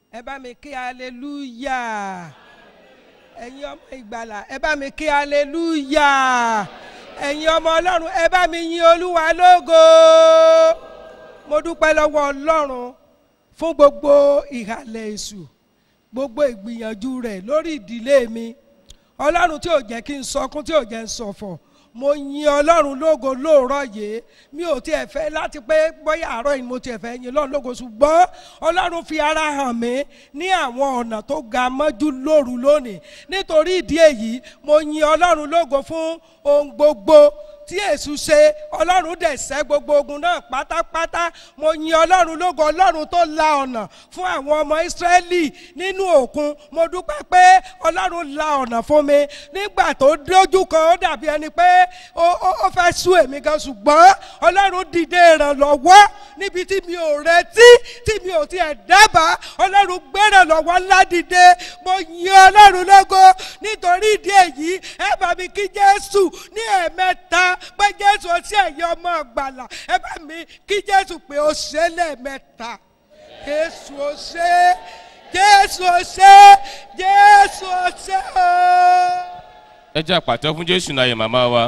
ẹ bá mi kí hallelujah ẹ̀yin ọmọ ìgbàlà ẹ bá mi kí hallelujah ẹ̀yin ọmọ ọlọ́run ẹ bá mi yin olúwa lógo mo dúpẹ́ lọ́wọ́ ọlọ́run fún gbogbo ìhàlẹ̀ èṣù gbogbo ìgbìyànjú rẹ̀ lórí ìdílé mi ọlọ́run tí ò jẹ́ kí n sọkún tí ò jẹ́ n sọ̀fọ̀ mo yin ọlọ́run lógo lóòrọ̀ yìí mi ò tiẹ̀ fẹ́ láti pé bóyá àárọ̀ yìí mo tiẹ̀ fẹ́ yin ọlọ́run lógo ṣùgbọ́n ọlọ́run fi ara hàn mí ní àwọn ọ̀nà tó ga mọ́jú lóru lónìí nítorí ìdí èyí mo yin ọlọ́run lógo fún ohun gbogbo tí èṣù ṣe ọlọ́run dẹ̀ ṣẹ́ gbogbo ogun náà pátápátá mo yin ọlọ́run lógo ọlọ́run tó la ọ̀nà fún àwọn ọmọ ìsírẹ́lì nínú òkun mo dúpẹ́ pé ọlọ́run la ọ̀nà fún mi nígbà tó dójú kan ó dàbí ẹni pé ó ó- ó fẹ́ sú èmi gan ṣùgbọ́n ọlọ́run dìde ìrànlọ́wọ́ níbi tí mi ò retí tí mi ò tiẹ̀ dábàá ọlọ́run gbé ìrànlọ́wọ́ ńlá dìde mo yin ọlọ́run lógo nítorí ìdí èyí ẹ bá mi kí jésù ní ẹ̀ẹ̀mẹ́ta pé jésù ọtí ẹ̀yẹ ọmọ àgbàlà ẹ bá mi kí jésù pé ó ṣe é lẹ́ẹ̀mẹ́ta jésù ó ṣe é jésù ó ṣe é jésù ó ṣe é o. ẹ jẹ́ àpàtẹ fún jésù náà yẹ màmá wa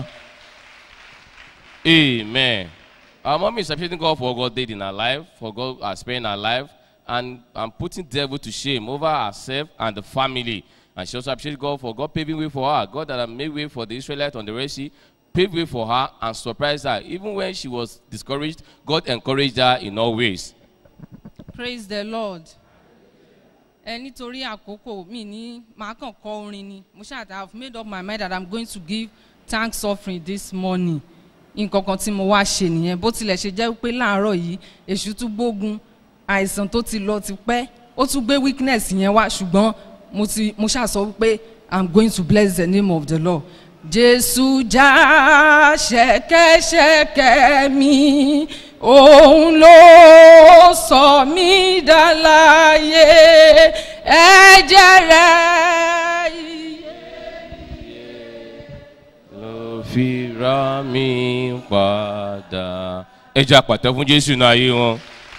amen our mom is appreciating god for what god did in her life for god has spared her life and and putting devil to shame over herself and the family and she also appreciates god for god paving way for her god that had made way for the israelites on the red sea paved way for her and surprised her even when she was discouraged god encouraged her in all ways praise the lord ẹ nítorí àkókò mi ní màá kàn kọ orin ni mo ṣáà i have made up my mind that i'm going to give thanks offering this morning nǹkan kan tí mo wá ṣe nìyẹn bó tilẹ̀ ṣe jẹ́ pé láàárọ̀ yìí èṣù tún gbógun àìsàn tó ti lọ ti pẹ́ ó tún gbé weakness yẹn wá ṣùgbọ́n mo ti mo ṣáà sọ pé i'm going to bless the name of the lord jésù já ṣẹ̀kẹ̀ṣẹ̀kẹ̀ mi òun ló sọ mí dáláyé ẹ̀jẹ̀ rẹ̀ iye. ló fi ra mi padà. ẹ jẹ́ àpàtẹ fún jésù náà ayé wọn.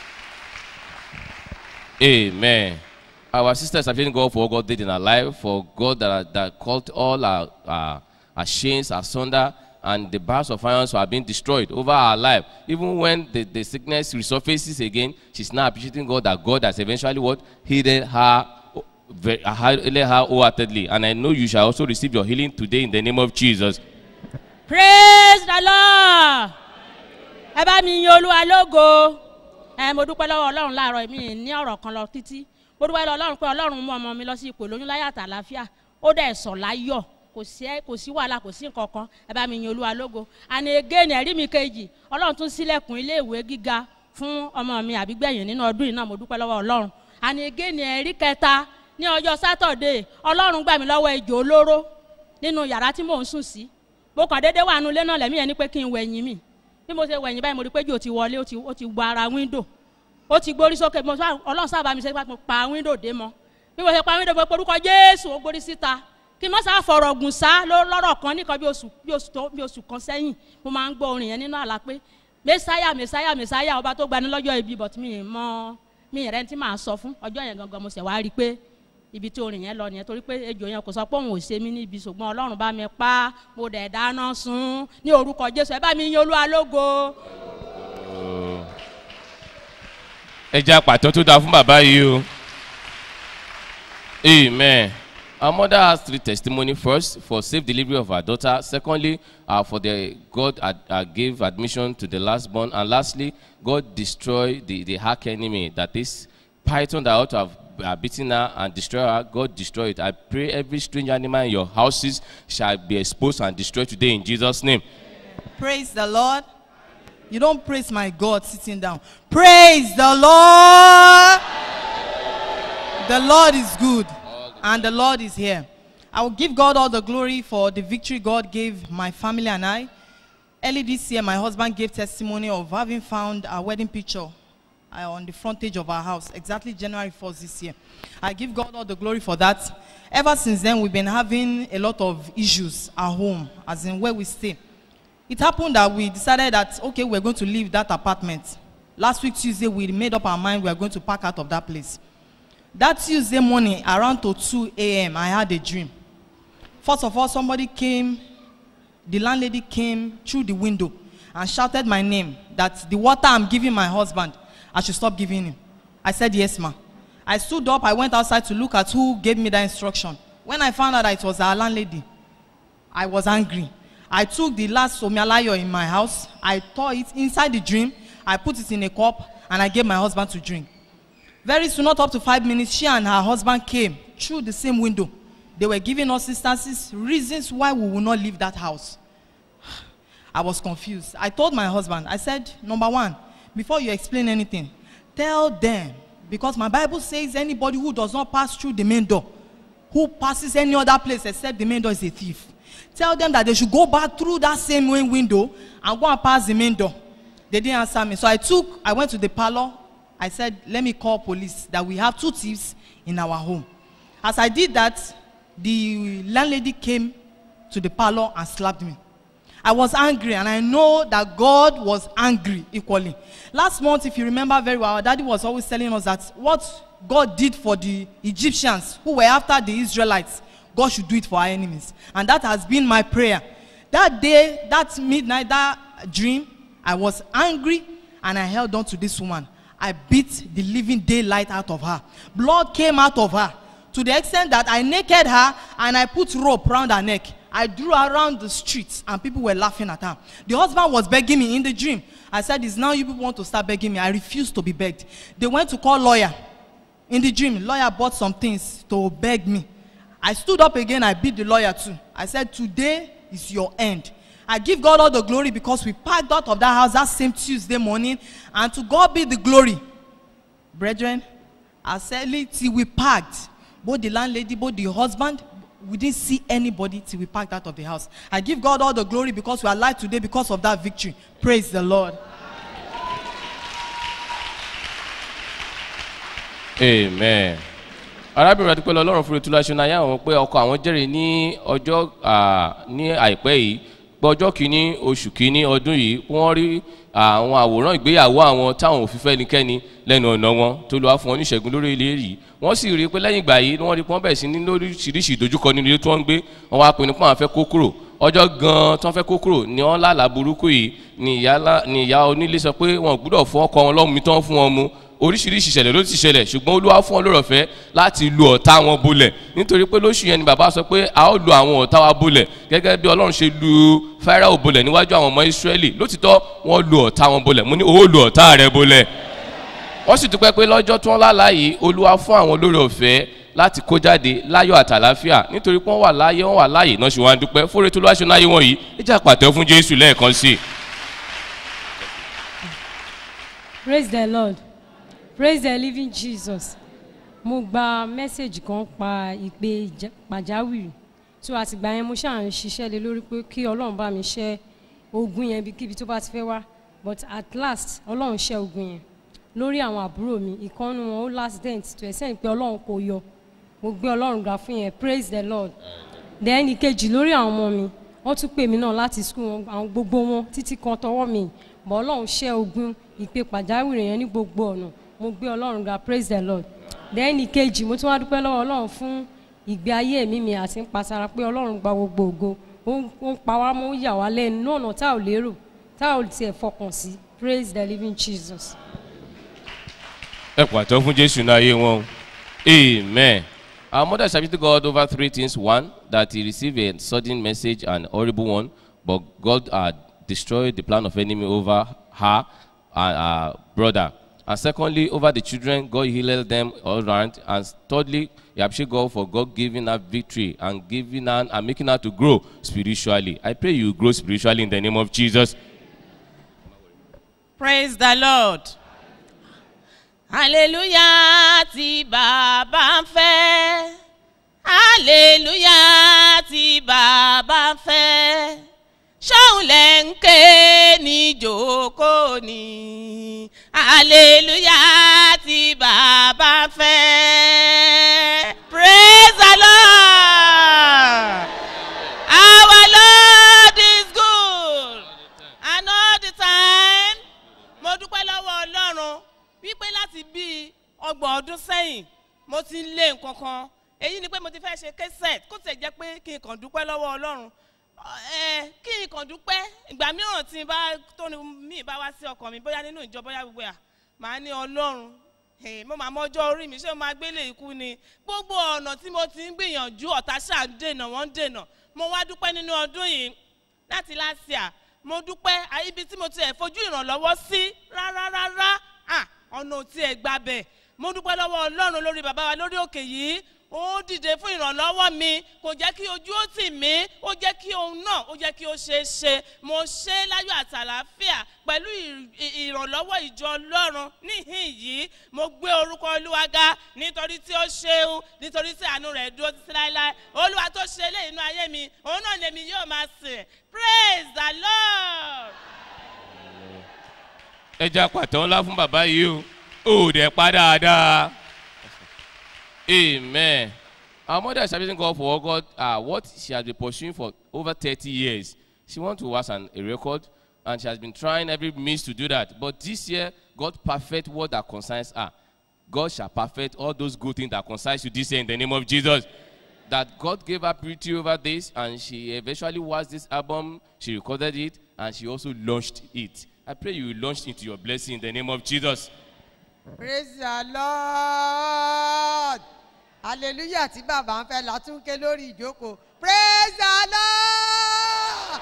amen. our sisters are feeling God for what God did in her life, for God that, that called all our, our, our chains asunder, and the bars of irons are being destroyed over her life. Even when the, the sickness resurfaces again, she's now appreciating God that God has eventually what healed her, ve- healed her wholeheartedly. And I know you shall also receive your healing today in the name of Jesus. praise the lord ẹ bá mi yin olúwa lógo ẹ mo dúpẹ́ lọ́wọ́ ọlọ́run láàárọ̀ mi ní ọ̀rọ̀ kan lọ títí mo dúpẹ́ lọ́wọ́ ọlọ́run pé ọlọ́run mú ọmọ mi lọ sí ipò lóyún láyà tà láfíà ó dẹ̀ sọ̀ láyọ̀ kò sí ẹ- kò sí wàhálà kò sí nǹkan kan ẹ bá mi yin olúwa lógo àní again ẹ̀rí mi kejì ọlọ́run tún sílẹ̀kùn ilé ìwé gíga fún ọmọ mi àbígbẹ̀yìn nínú ọdún yìí náà mo dúpẹ́ lọ́wọ́ ọlọ́run àní again ẹ̀rí kẹta ní ọjọ́ sátọ̀dé ọlọ́run gbà mí lọ́wọ́ ejò olóró nínú yàrá tí mò ń sùn sí mo kàn déédéé wà nulẹ̀ náà lẹ́mí yẹn ni pé kí n wẹ̀yìn mi bí mo ṣe wẹ̀yìn báyìí mo rí pé jò ti wọlé ó ti ó ti gba ara wíńdò ó ti gbórí sókè mo sá ọlọ́run sábà mi ṣe pé mo pa wíńdò dé mọ́ bí mo ṣe pa wíńdò mo porúkọ jésù ó gbórí síta kí n má sáà fọ̀rọ̀ gùn sá ló- lọ́rọ̀ kan nìkan bí oṣù bí oṣù tó bí oṣù kan sẹ́yìn mo máa ń gbọ́ orin yẹn nínú àlá pé mẹ́sáyà mẹ́sáyà mẹ́sáyà ọba tó gbani lọ́jọ́ ibi but mi ì mọ mi ì rẹ́ tí màá sọ fún ọjọ́ yẹn gangan mo ṣẹ̀ wá rí i pé ibi tí orin yẹn lọ nìyẹn torí pé ejò yẹn kò sọ pé òun ò ṣe mí níbi ṣùgbọ́n ọlọ́run bá mi pa mo dẹ̀ dáná sun ní orúkọ jésù ẹ bá mi yin olúwa lógo. ẹ jẹ́ àpàtọ́ tó dáa fún bàbá yìí o. amen. Our mother has three testimony first for safe delivery of her daughter. Secondly, uh, for the God ad, uh, gave admission to the last born, and lastly, God destroyed the the hack enemy that is python that ought to have uh, beaten her and destroyed her. God destroy it. I pray every strange animal in your houses shall be exposed and destroyed today in Jesus' name. Praise the Lord. You don't praise my God sitting down. Praise the Lord. The Lord is good and the Lord is here. I will give God all the glory for the victory God gave my family and I. Early this year, my husband gave testimony of having found our wedding picture uh, on the frontage of our house, exactly January 1st this year. I give God all the glory for that. Ever since then, we've been having a lot of issues at home, as in where we stay. It happened that we decided that, okay, we're going to leave that apartment. Last week, Tuesday, we made up our mind we are going to pack out of that place. That Tuesday morning, around to 2 a.m., I had a dream. First of all, somebody came, the landlady came through the window and shouted my name that the water I'm giving my husband, I should stop giving him. I said, Yes, ma. I stood up, I went outside to look at who gave me that instruction. When I found out that it was our landlady, I was angry. I took the last somialayo in my house, I tore it inside the dream, I put it in a cup, and I gave my husband to drink. Very soon, not up to five minutes, she and her husband came through the same window. They were giving us instances, reasons why we will not leave that house. I was confused. I told my husband, I said, number one, before you explain anything, tell them, because my Bible says anybody who does not pass through the main door, who passes any other place except the main door is a thief. Tell them that they should go back through that same main window and go and pass the main door. They didn't answer me. So I took, I went to the parlor. I said, let me call police that we have two thieves in our home. As I did that, the landlady came to the parlor and slapped me. I was angry and I know that God was angry equally. Last month, if you remember very well, our daddy was always telling us that what God did for the Egyptians who were after the Israelites, God should do it for our enemies. And that has been my prayer. That day, that midnight, that dream, I was angry and I held on to this woman. I beat the living daylight out of her. Blood came out of her to the extent that I naked her and I put rope around her neck. I drew around the streets and people were laughing at her. The husband was begging me in the dream. I said, It's now you people want to start begging me. I refused to be begged. They went to call lawyer. In the dream, lawyer bought some things to beg me. I stood up again, I beat the lawyer too. I said, Today is your end. I give God all the glory because we packed out of that house that same Tuesday morning, and to God be the glory. Brethren, I said it till we packed. Both the landlady, both the husband, we didn't see anybody till we packed out of the house. I give God all the glory because we are alive today because of that victory. Praise the Lord. amen arábìnrin adúpẹ́ lọ́lọ́run fún ìtura ṣe náà àwọn pé ọkọ àwọn jẹ́rìí ní ọjọ́ à, ní àìpẹ́ yìí pé ọjọ́ kìíní oṣù kìíní ọdún yìí wọ́n rí àwọn àwòrán ìgbéyàwó àwọn táwọn ò fi fẹ́ nikẹ́ni lẹ́nu ọ̀nà wọn tó lọ́wọ́ fún wọn ní ìṣẹ́gun lórí ilé yìí wọ́n sì rí i pé lẹ́yìn ìgbà yìí wọ́n rí i pé wọ́n bẹ̀rẹ̀ sí ní lóríṣiríṣi ìdojúkọ nínú ilé tí wọ́n ń gbé wọ́n wá pinnu pé àwọn fẹ́ kó kúrò ọjọ́ gan-an tí wọ́n fẹ́ kó kúrò ni wọ́n lálàá burúkú yìí ni ìyá lá- ni ìyá onílé sọ pé wọn ò gbúdọ̀ fún ọkọ wọn lọ́mú mi tán fún wọn mu oríṣiríṣi ìṣẹ̀lẹ̀ ló ti ṣẹlẹ̀ ṣùgbọ́n olúwa fún wọn lórí ọ̀fẹ́ láti lu ọ̀tá wọn bolẹ̀ nítorí pé lóṣù yẹn ni bàbá sọ pé a ó lu àwọn ọ̀tá wa bolẹ̀ gẹ́gẹ́ bí ọlọ́run ṣe lu fáráò bolẹ̀ níwájú àwọn ọmọ ìsírẹ́lì lótìtọ́ wọ́n lu ọ̀tá wọn bolẹ̀ mo ní ó lu ọ̀tá rẹ bolẹ̀ wọ́n sì dúpẹ́ pé lọ́jọ́ tí wọ́n lálàá yìí olúwa fún àwọn lórí ọ̀fẹ́ láti kó jáde láyọ̀ àtàláfíà nítorí pé wọ́n wà láyé wọ́n wà láàyè náà ṣe wá ń dúpẹ́ fóore tó lọ́wọ́ ṣe náà yé wọ̀nyí ìjà pàtẹ́ fún jésù lẹ́ẹ̀kan sí i. praise the lord praise the living jesus mo gba mẹ́sẹ̀gì kan pa ìpè ìjà- pàjáwìrì tó àtìgbà yẹn mo ṣáà ń ṣiṣẹ́ lé lórí pé kí ọlọ́run bá mi ṣẹ́ ogun yẹn ibikíbi tó bá ti fẹ́ wá but at last ọlọ́run ṣẹ́ ogun yẹn lórí àwọn àbúrò mi ìkànnì wọn ó last dent tó ẹ̀sẹ̀ ń pé ọlọ́run kò yọ mo gbé ọlọ́run ga fún yẹn praise the lord then ìkejì lórí àwọn ọmọ mi wọ́n tún pè mí náà láti school wọn àwọn gbogbo wọn títí kan tọwọ́ mi bọ́ ọlọ́run ṣẹ́ ogun ìpè pàjáwìrì yẹn ní gbogbo ọ̀nà mo gbé ọlọ́run ga praise the lord then ìkejì mo tún wá dúpẹ́ lọ́wọ́ ọlọ́run fún ìgbé ayé mi mi àti ń pasara pé ọlọ́run gba gbogbo ògo ó ń- ó ń pa wá mọ́ ó yà wá lẹ́nu ní ọ̀nà tá ò lérò tá ò tiẹ̀ fọkàn sí praise the living jesus. ẹ pàtó fún jésù náà yé wọn o. amen. our mother submitted god over three things one that he received a sudden message and horrible one but god had destroyed the plan of enemy over her and her brother and secondly over the children god healed them all round and thirdly he appreciate god for god giving her victory and giving her and making her to grow spiritually i pray you grow spiritually in the name of jesus. praise the lord hallelujah tí bàbá ń fẹ́ hallelujah tí bàbá ń fẹ́ ṣóun lẹ̀ ń ké ní jòkó ni hallelujah tí bàbá ń fẹ́ praise the lord our lord is good and all the time mo dúpẹ́ lọ́wọ́ ọlọ́run wípé láti bíi ọgbọ̀n ọdún sẹ́yìn mo ti ń lé nǹkan kan èyí ni pé mo ti fẹ́ ṣe kẹsẹ̀t kó tẹ̀ jẹ́ pé kí n kàn dúpẹ́ lọ́wọ́ ọlọ́run ẹ kí n kàn dúpẹ́ ìgbà mìíràn tí n bá tó ní mí bá wá sí ọkàn mi bóyá nínú ìjọ bóyá gbogbo à màá ní ọlọ́run Eh, mo máa mọjọ́ orí mi ṣé mo máa gbélé ikú ni gbogbo ọ̀nà tí mo ti ń gbìyànjú ọ̀tá ṣáà ń dènà wọ́n ń dènà mo wá dúpẹ́ nínú ọdún yìí láti láṣìá mo dúpẹ́ à, ibi tí mo ti ẹ̀ fojú ìrànlọ́wọ́ sí rárá rárá à, ọ̀nà ò tiẹ̀ gbabẹ̀ mo dúpẹ́ lọ́wọ́ ọlọ́run lórí bàbá wa lórí òkè yìí ó dìde fún ìrànlọ́wọ́ mi kò jẹ́ kí ojú ó tì mí ó jẹ́ kí ohun náà ó jẹ́ kí ó ṣe é ṣe mo ṣe é láyọ̀ àtàlàáfíà pẹ̀lú ì- ì- ìrànlọ́wọ́ ìjọ ọlọ́run níhìn yìí mo gbé orúkọ olúwa ga nítorí tí ó ṣeun nítorí tí àánú rẹ̀ dúró títí láéláé olúwa tó ṣe eléyìí inú ayé mi òun náà lèmi yóò máa sìn praise the lord. ẹ jẹ́ àpàtàn ńlá fún bàbá yìí o ò dẹ̀ pa dáadáa amen our mother is serving God for God uh, what she has been pursuing for over thirty years she want to was an a record and she has been trying every means to do that but this year God perfect what that concerns her God shall perfect all those good things that concerns you this year in the name of Jesus that God gave her purity over this, and she eventually was this album. She recorded it, and she also launched it. I pray you will launch into your blessing in the name of Jesus. praise the lord hallelujah tí bàbá ń fẹ́ látúnké lórí ìjókòó praise the lord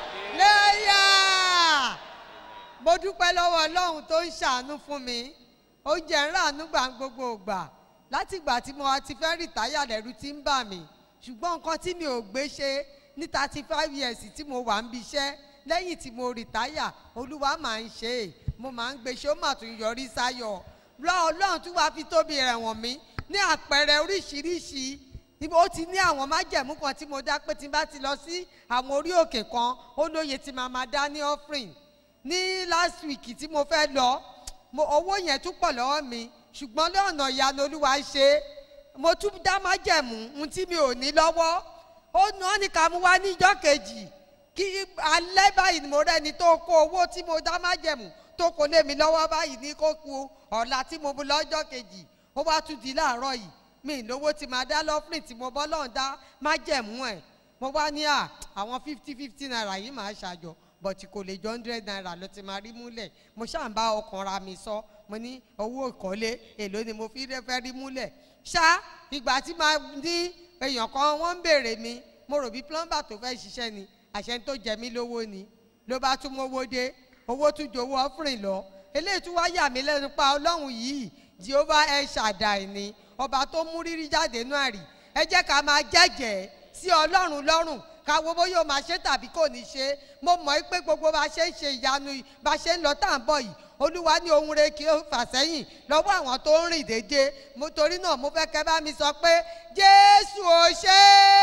lẹ́yà mo dúpẹ́ lọ́wọ́ ọlọ́run tó ń ṣàánú fún mi ó jẹ́ ń ràánú gbà ń gbogbo ògbà láti ìgbà tí mo ti fẹ́ rìtáyà lẹ́rú tí ń bà mí ṣùgbọ́n nǹkan tí mi ò gbé ṣe ní thirty five years tí mo wà ń bi iṣẹ́ lẹ́yìn tí mo rìtáyà olúwa máa ń ṣe é mo máa ń gbé ṣé ó mà tún yọrí sáyọ̀ lọ ọlọ́run tún wá fi tóbi rẹ̀ wọ̀n mí ní àpẹẹrẹ oríṣiríṣi níbo ó ti ní àwọn májẹ̀mú kan tí mo dá pé tí n bá ti lọ sí àwọn orí òkè kan ó lóye tí màá máa dá ní offering ní last week tí mo fẹ́ lọ mo owó yẹn tún pọ̀ lọ́wọ́ mi ṣùgbọ́n lọ́nà ìyanu olúwa ṣe é. mo tún dá májẹ̀mú ohun tí mi ò ní lọ́wọ́ ó ná ní ká mú wá níjọ́ kejì kí alẹ́ báyìí ni mo rẹ́ni tó kó owó tí mo dá májẹ̀mú tó kó lé mi lọ́wọ́ báyìí ní kó ku ọ̀la tí mo bu lọ́jọ́ kejì ó wá tún di láàárọ̀ yìí mi ì lówó tí máa dá lọ́fìrì tí mo bọ́ lọ́hùn dá májẹ̀mú ẹ̀ mo wá ní à àwọn fifty fifty naira yìí máa ṣàjọ bọ̀tì kò lè jọ hundred naira ló ti máa rí múlẹ̀ mo ṣáà ń bá ọkàn ra mi sọ mo ní owó ìkọ́lé èló ni mo fi fẹ́ rí múlẹ̀ ṣá ìgbà tí máa ní èèyàn kan wọ́n ń béèrè mi mo rò bí plumber tó fẹ́ ṣiṣẹ́ ni àṣẹ tó jẹ mí lówó ni ló bá tún mówó dé owó tún jowó ọ́fìrìn lọ eléyìí tún wá yà mí lẹ́nu pa ọlọ́run yìí jehova ẹ ṣàdàì ni ọba tó mú rírí jáde nú àrí ẹ jẹ́ ká máa jẹ́jẹ́ sí ọlọ́run lọ́rùn káwo bóyá o máa ṣe tàbí kò ní ṣe mo mọ̀ pé gbogbo bá ṣe ń ṣe ìyanu yìí bá ṣe ń lọ tá à ń bọ̀ yìí olúwa ní ohun rẹ kí ó fà sẹ́yìn lọ́wọ́ àwọn tó ń rìn déédéé mo torí náà mo fẹ́ kẹ́ bá mi sọ pé jésù ò ṣe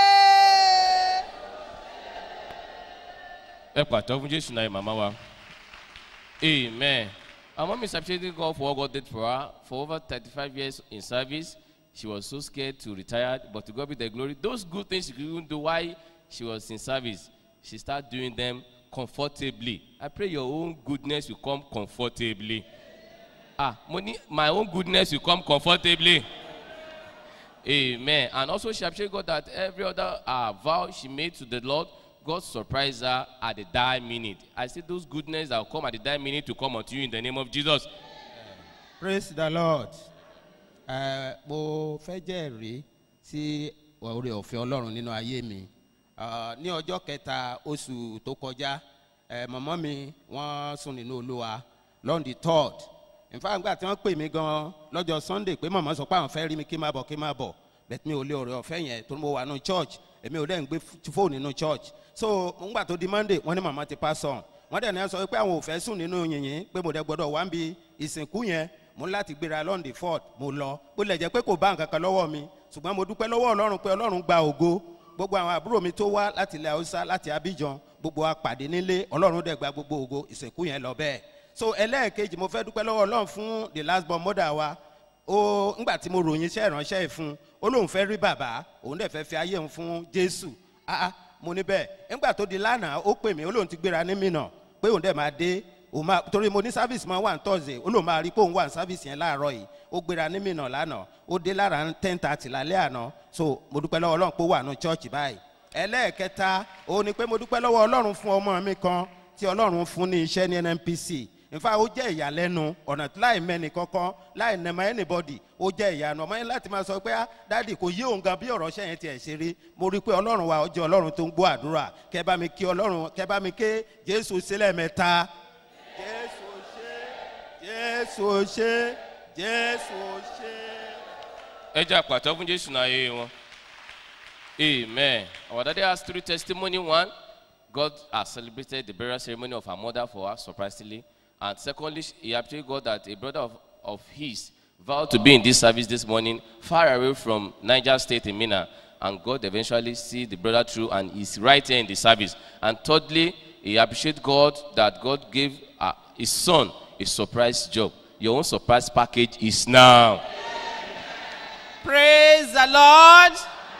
é. ẹ pàtó fún jésù náà màmá wa amen our mom is appreciating God for what God did for her for over thirty-five years in service she was so scared to retire but to God be the glory those good things she couldn't do while she was in service she start doing them comfortably I pray your own goodness will come comfortably ah mo ní my own goodness will come comfortably amen and also she appreciate God that every other uh, vow she made to the Lord God surprised her at the die minute. I say those goodness that will come at the die minute to come unto you in the name of Jesus. praise the lord ẹ mo fẹ́ jẹ́rìí sí oore ọ̀fẹ́ ọlọ́run nínú ayé mi Ah, ní ọjọ́ kẹta oṣù tó kọjá ẹ mọ̀mọ́ mi wọ́n sùn nínú olúwa lọ́n the third nfa gba tí wọ́n pè mí gan lọ́jọ́ sunday pé mọ̀mọ́ sọ pé àwọn fẹ́ rí mi kí n máa bọ̀ kí n máa bọ̀ bẹ́ẹ̀ mi ò lé oore ọ̀fẹ́ yẹn tó ní mo wà nínú church èmi ò dẹ́ ń gbé fóònù nínú church so ngbà tó di monday wọ́n ní mọ̀mọ́ ti pass on wọ́n dẹ̀ ní sọ pé àwọn ò fẹ́ sùn nínú yìnyín pé mo dẹ̀ gbọ́dọ̀ wá ń bi ìsìnkú yẹn mo ní láti gbéra lọ́ndì ford mo lọ ó lè jẹ́ pé kò bá nǹkan kan lọ́wọ́ mi ṣùgbọ́n mo dúpẹ́ lọ́wọ́ ọlọ́run pé ọlọ́run gba ògo gbogbo àwọn àbúrò mi tó wá láti ilẹ̀ haúsá láti abidjan gbogbo wa pàdé nílé ọlọ́run dẹ̀ gba gbogbo ògo ìsìnkú yẹn lọ bẹ́ẹ̀ so ẹlẹ́ẹ̀kejì mo fẹ́ dúpẹ́ lọ́wọ́ ọlọ́run fún the last born mother wa ó ńgbà tí mo ròyìn iṣẹ́ ìránṣẹ́ yìí fún ó lóun fẹ́ rí bàbá òun dẹ̀ fẹ́ fi ayé òun fún jésù ah ah mo ní bẹ́ẹ̀ ńgbà tó di lánàá ó pè mí ó lóun ti gbéra ní mìnà pé òun dẹ̀ máa dé òun máa torí mo ní service máa wà ní thursday ó lóun máa rí pé òun wà ní service yẹn láàárọ̀ yìí ó gbéra ní mìíràn lánàá ó dé lára ten thirty lálẹ́ àná so mo dúpẹ́ lọ́wọ́ ọlọ́run pé ó wà ní church báyìí ẹlẹ́ẹ̀kẹta òun ni pé mo dúpẹ́ lọ́wọ́ ọlọ́run fún ọmọ mi kan tí ọlọ́run fún ní iṣẹ́ ní nnpc nfa ó jẹ́ ìyàlẹ́nu ọ̀nà tí láì mẹ́ni kankan láì nẹ̀mọ́ anybody ó jẹ́ ìyanu ọmọ yẹn láti máa sọ pé ah dáàdì kò yé òun gan bí ọ̀rọ̀ ṣẹ́yìn tiẹ̀ ṣe rí mo rí i pé ọlọ́run wa ó jẹ́ ọlọ́run tó ń gbọ́ àdúrà kẹ bá mi kí ọlọ́run kẹ bá mi ké jésù sílẹ̀ mẹ́ta jésù ṣe jésù ṣe jésù ṣe. ẹ jẹ́ àpàtọ́ fún jésù náà yé wọn. amen our daddy has three testimony one god has celebrated the burial ceremony of her mother for her surprisingly and secondly he appreciated god that a brother of, of his vowed to be in this service this morning far away from niger state in mina and god eventually see the brother through and he's right here in the service and thirdly he appreciate god that god gave uh, his son a surprise job your own surprise package is now. praise the lord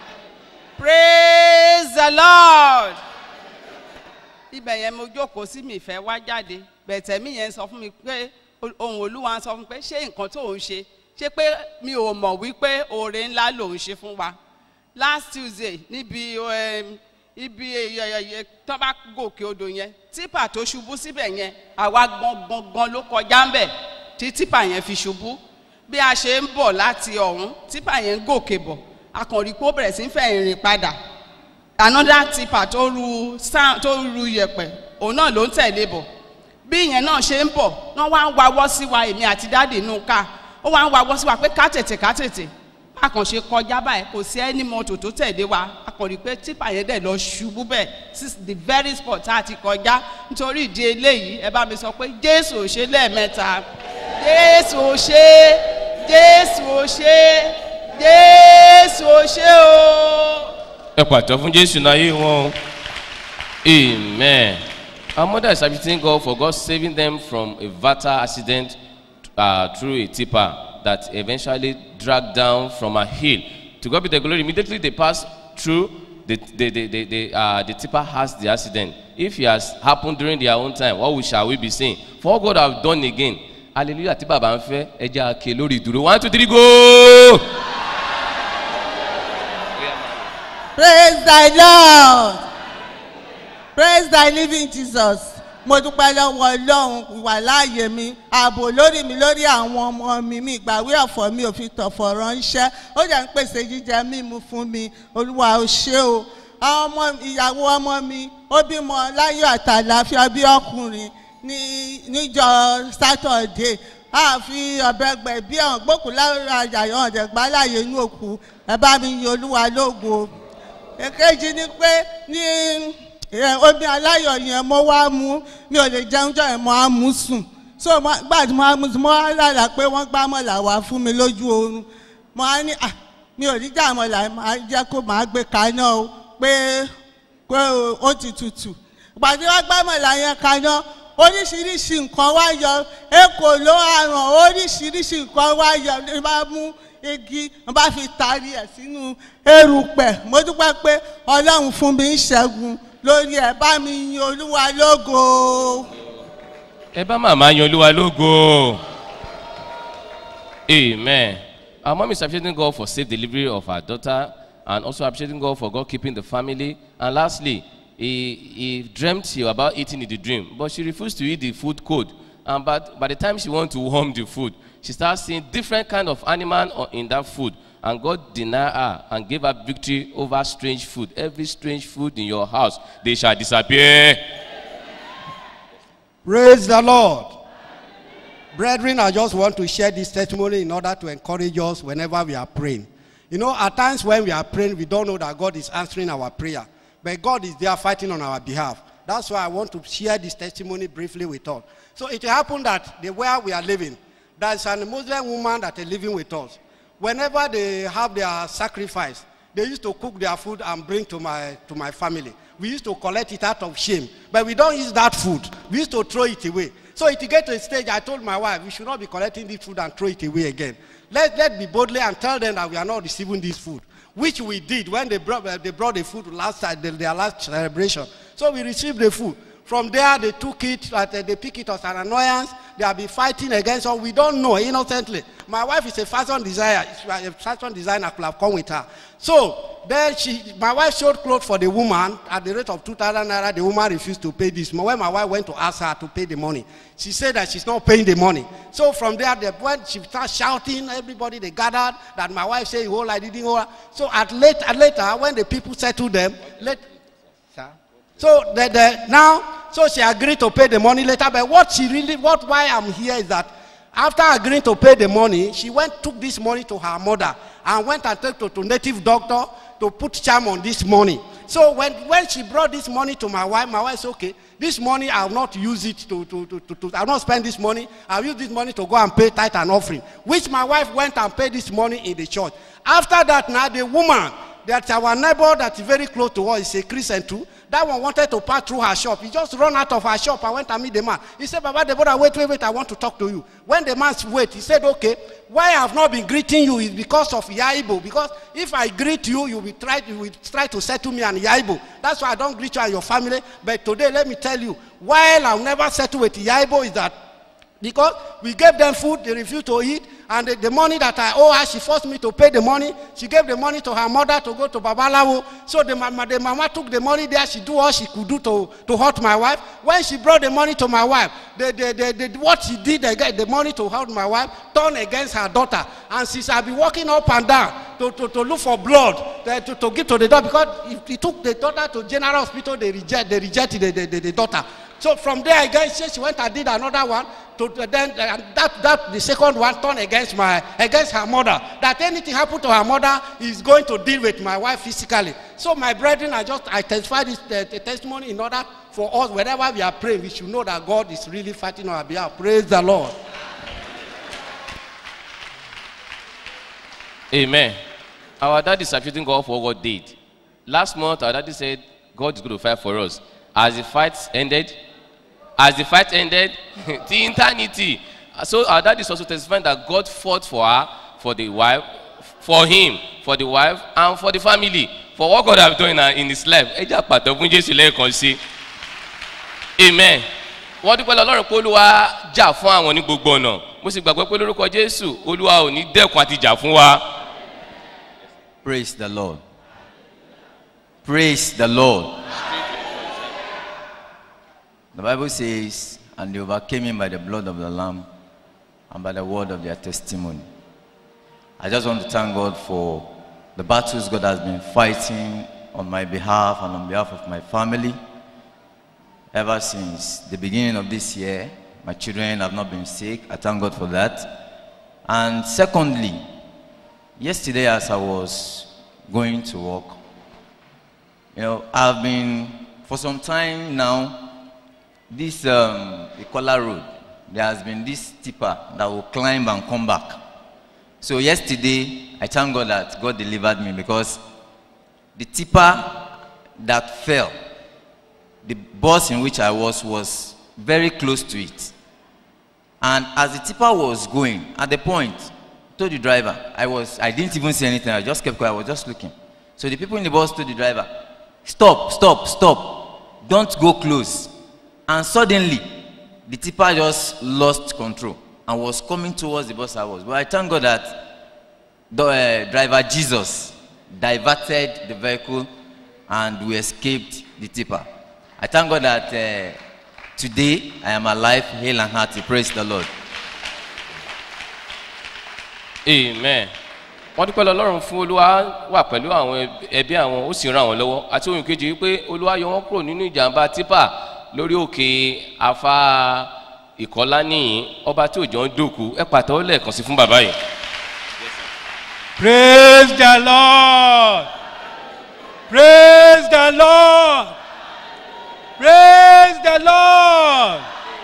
praise the lord ibẹ̀ yẹn mo jókòó sí mi ìfẹ́ wá jáde bẹ̀tẹ̀ mi yẹn sọ fún mi pé ohun olúwa sọ fún mi pé ṣé nǹkan tó ń ṣe ṣé pé mi ò mọ̀ wípé oore ńlá lòun ṣe fún wa last tuesday níbi um, ibi tó bá gòkè odò yẹn típà tó ṣubú síbẹ̀ yẹn àwa gbọ̀ngbọ̀ngbọ̀n ló kọjá ń bẹ̀ tí típà yẹn fi ṣubú bí a ṣe ń bọ̀ láti ọ̀hún típà yẹn ń gòkè bọ̀ akànrí pé ó bẹ̀rẹ̀ sí ń fẹ́ ìrìn padà another tipa tó ru sand tó ru yẹ̀pẹ̀ òun náà ló ń tẹ̀lé bọ̀ bí ìyẹn náà ṣe ń bọ̀ wọ́n wá ń wawọ́ sí wa èmi àti dáàdì inú ká ó wá ń wawọ́ sí wa pé ká tètè ká tètè akànṣe kọjá báyìí kò sí ẹni mọ́tò tó tẹ̀lé wa akànrí pé tipa yẹn dẹ̀ lọ ṣubú bẹ́ẹ̀ sí the very spot tá a ti kọjá nítorí ìdí eléyìí ẹ bá mi sọ pé jésù ò ṣe lẹ́ẹ̀mẹ́ta jésù ò ṣe jésù ò ṣe jésù ò ṣe o. ẹ pàtó fún jésù náà yé wọn o amen our mother is appreciating god for god saving them from a fatal accident uh, through a tipper that eventually dragged down from a hill to god be the glory immediately they pass through the the the the the, uh, the tipper has the accident if it has happened during their own time what we shall we be saying for what god have done again hallelujah tí bàbá ń fẹ́ ẹ jẹ́ àkè lórí ìdúró one two three go. praise thy lord praise thy living jesus mo dúpẹ́ lọ́wọ́ ọlọ́run wà láàyè mi ààbò lórí mi lórí àwọn ọmọ mi mi ìgbàwé ọ̀fọ̀ mi ò fi tọ̀fọ̀ ránṣẹ́ ó jẹ́ ń pèsè jíjẹ mímu fún mi olúwa ò ṣe o àwọn ọmọ ìyàwó ọmọ mi ó bímọ láyọ̀ àtàlàfíà bí ọkùnrin ní níjọ sátọ̀dé àfi ọ̀bẹ gbẹ̀ bí ọ̀hún gbókùn lára àyàyọ̀ ọ̀dẹ̀gbá láàyè inú òkú ẹ bá mi yin olúwa lógo èkejì ni pé ní omi aláyọ̀ yẹn mo wá mú mi ò lè jẹun jọ yẹn mo á mú sùn so gbà tí mo á mú sùn mo á lára pé wọ́n gbá mọ̀lá wá fún mi lójú oorun mo á ní à mi ò ní jà mọ̀lá máa jẹ́ kó máa gbé kaná o pé pé ó ti tutù ìgbà tí wọ́n gbá mọ̀lá yẹn kaná oríṣiríṣi nǹkan wá yọ èkó ló àrùn oríṣiríṣi nǹkan wá yọ ní bá mú igi wọn bá fi taari ẹ sínú erùpẹ mo dúpẹ pé ọlọrun fún mi ń ṣẹgun lórí ẹ bá mi yin olúwa lógo. ẹ bá màmá yan olúwa lógo amen our mom is appreciating god for safe delivery of her daughter and also appreciating god for god keeping the family and lastly he he dreamt about eating in the dream but she refused to eat the food code and but by the time she want to warm the food she start seeing different kind of animal in that food and god deny her and gave her victory over strange food every strange food in your house they shall disappear. Praise the Lord. Brethren, I just want to share this testimony in order to encourage us whenever we are praying. You know, at times when we are praying, we don't know that God is answering our prayer. But God is there fighting on our behalf. That's why I want to share this testimony briefly with us. So it happened that the where we are living, there's a Muslim woman that is living with us. Whenever they have their sacrifice, they used to cook their food and bring to my, to my family. We used to collect it out of shame. But we don't use that food. We used to throw it away. So it get to a stage, I told my wife, we should not be collecting this food and throw it away again. Let, let be boldly and tell them that we are not receiving this food, which we did when they brought, uh, they brought the food last time, their last celebration. So we received the food. From there, they took it, uh, they pick it as an annoyance. They have been fighting against us. We don't know innocently. My wife is a fashion designer. A fashion designer could have come with her. So then she, my wife showed clothes for the woman at the rate of 2,000 naira. The woman refused to pay this. When my wife went to ask her to pay the money, she said that she's not paying the money. So from there, they, when she started shouting, everybody they gathered that my wife said, "Oh, I didn't." Oh. So at late, at later, when the people settled them, let, so the, the, now, so she agreed to pay the money later. But what she really, what why I'm here is that after agreeing to pay the money, she went took this money to her mother and went and took to, to native doctor to put charm on this money. So when, when she brought this money to my wife, my wife said, okay, this money I will not use it to, to, to, to, to I will not spend this money. I will use this money to go and pay tithe and offering. Which my wife went and paid this money in the church. After that now, the woman, that our neighbor that is very close to us is a Christian too. That one wanted to pass through her shop. He just run out of her shop and went and meet the man. He said, Baba Deborah, wait, wait, wait, I want to talk to you. When the man wait, he said, okay, why I have not been greeting you is because of Yaibo. Because if I greet you, you will try, you will try to settle me and Yaibo. That's why I don't greet you and your family. But today, let me tell you, while I'll never settle with Yaibo is that because we gave them food, they refused to eat, and the, the money that I owe her, she forced me to pay the money. She gave the money to her mother to go to Babalawo. So the mama, the mama took the money there. She do all she could do to, to hurt my wife. When she brought the money to my wife, the, the, the, the, what she did again, the money to hurt my wife, turned against her daughter. And since I've been walking up and down to, to, to look for blood to, to, to give to the daughter, because if he took the daughter to General Hospital, they reject, they rejected the, the, the, the daughter. So from there again, she, she went and did another one. To, to then and that that the second one turned against my against her mother. That anything happened to her mother is going to deal with my wife physically. So my brethren, I just I testify this the, the testimony in order for us whenever we are praying, we should know that God is really fighting on our behalf. Praise the Lord. Amen. Our dad is appreciating God for what God did. Last month, our daddy said God is going to fight for us. As the fight ended, as the fight ended, the eternity. So our dad is also testifying that God fought for her, for the wife, for him, for the wife, and for the family, for what God has done in, her- in his life. Ẹ jẹ́ àpàtàn fún Jésù lẹ́ẹ̀kan sí. Amen. Wọ́n dúpẹ́ lọ lọ́rùn pé Olúwa jà fún àwọn ní gbogbo ọ̀nà. Mo sì gbàgbọ́ pé lórúkọ Jésù, Olúwa ò ní dẹ́kun àti jà fún wa. Praise the Lord. Praise the Lord. The Bible says, and they overcame him by the blood of the Lamb and by the word of their testimony. I just want to thank God for the battles God has been fighting on my behalf and on behalf of my family. Ever since the beginning of this year, my children have not been sick. I thank God for that. And secondly, yesterday as I was going to work, you know, I've been, for some time now, this um, Ikola Road, there has been this tipper that will climb and come back. So yesterday, I thank God that God delivered me because the tipper that fell, the bus in which I was was very close to it. And as the tipper was going, at the point, I told the driver, I was, I didn't even say anything. I just kept quiet. I was just looking. So the people in the bus told the driver, stop, stop, stop. Don't go close. And suddenly, the tipper just lost control and was coming towards the bus I was. But I thank God that the uh, driver Jesus diverted the vehicle and we escaped the tipper. I thank God that uh, today I am alive, hale and hearty. Praise the Lord. amen wọ́n dúpẹ́ lọ lọ́rùn fún olúwa wà pẹ̀lú àwọn ẹb- ẹbí àwọn ó sì ran àwọn lọ́wọ́ àti ohun kejì wípé olúwa yọ wọ́n kúrò nínú ìjàmbá tipa lórí òkè afá ìkọ́lá nìyí ọba tí òjò ń dòkú ẹ pàtẹ́wọ́ lẹ́ẹ̀kan sí fún bàbá yìí. Praise the Lord. Praise the Lord. Praise the Lord.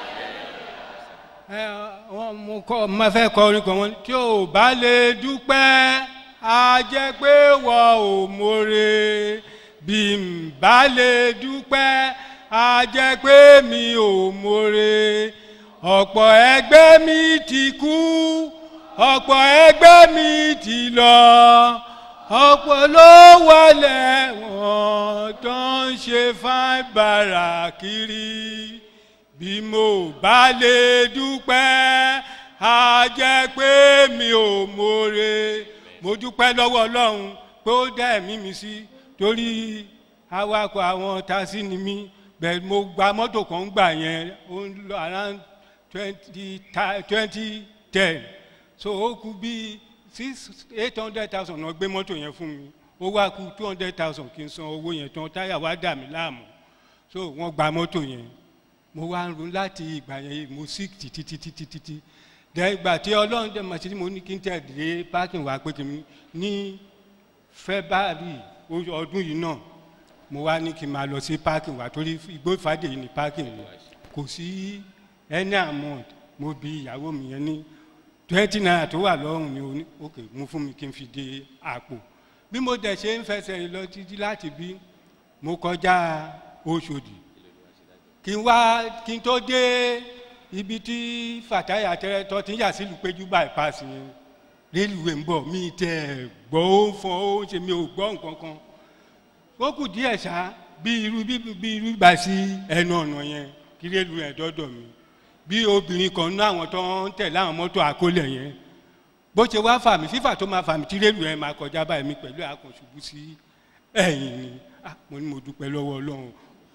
Ẹ, wọ́n mú kọ́ máa fẹ́ kọ orin kan wọn tí ò bá lè dúpẹ́ á jẹ́ pé wọ́n ò mórè bí n bá lè dúpẹ́ á jẹ́ pé mi ò mórè ọ̀pọ̀ ẹgbẹ́ mi ti kú ọ̀pọ̀ ẹgbẹ́ mi ti lọ ọ̀pọ̀ ló wọlé wọn tó ń ṣe fáìbàrà kiri bí mo bá lè dúpẹ́ á jẹ́ pé mi ò mọ̀re mo dúpẹ́ lọ́wọ́ ọlọ́run pé ó dá ẹ̀mí mi sí torí awakọ̀ àwọn tasí ni mí bẹ́ẹ̀ mo gba mọ́tò kan gbà yẹn ó ń lọ around twenty twenty ten so ó kú bíi six eight hundred thousand náà gbé mọ́tò yẹn fún mi ó wá kú two hundred thousand kí n san owó yẹn tán táyà wá dà mí láàmú so wọ́n gba mọ́tò yẹn mo wá ń ro láti ìgbà yẹn mo sick títí títí títí títí dẹ ìgbà tí ọlọ́run dẹ̀ mọ̀ sí mo ní kí n tẹ̀ dé parking wá pé kí n ní february ọdún yìí náà mo wá ní kí n máa lọ sí parking wá torí igbó ìfàdé yìí ní parking yìí kò sí any amount mo bi ìyàwó mi yẹn ní twenty naira tó wà lọ́rùn ni oní ok mú fún mi kí n fi de àpò bí mo dẹ̀ ṣe ń fẹsẹ̀ lọ títí láti bí mo kọjá oṣòdì kí n wá kí n tó dé ibi tí fàtáyà tẹ́rẹ́tọ́ ti ń yà sílùú péjú bypass yẹn rélùwé ń bọ̀ mí tẹ́ gbọ́ ó ń fọn ó ń ṣe mi ò gbọ́ nǹkan kan ó kù díẹ̀ ṣá bí irú bí irú gbà sí ẹnu ọ̀nà yẹn kí rélùwé ẹ̀ dọ́dọ̀ mi bí obìnrin kan ní àwọn tó ń tẹ̀lé àwọn mọ́tò àkólẹ̀ yẹn bó ṣe wá fà mí fífà tó máa fà mí tí rélùwé ẹ̀ máa kọjá báyìí mi pẹ̀lú àkànṣubú sí ẹ̀yìn ni mo ní mo dúpẹ́ lọ́wọ́ ọlọ́run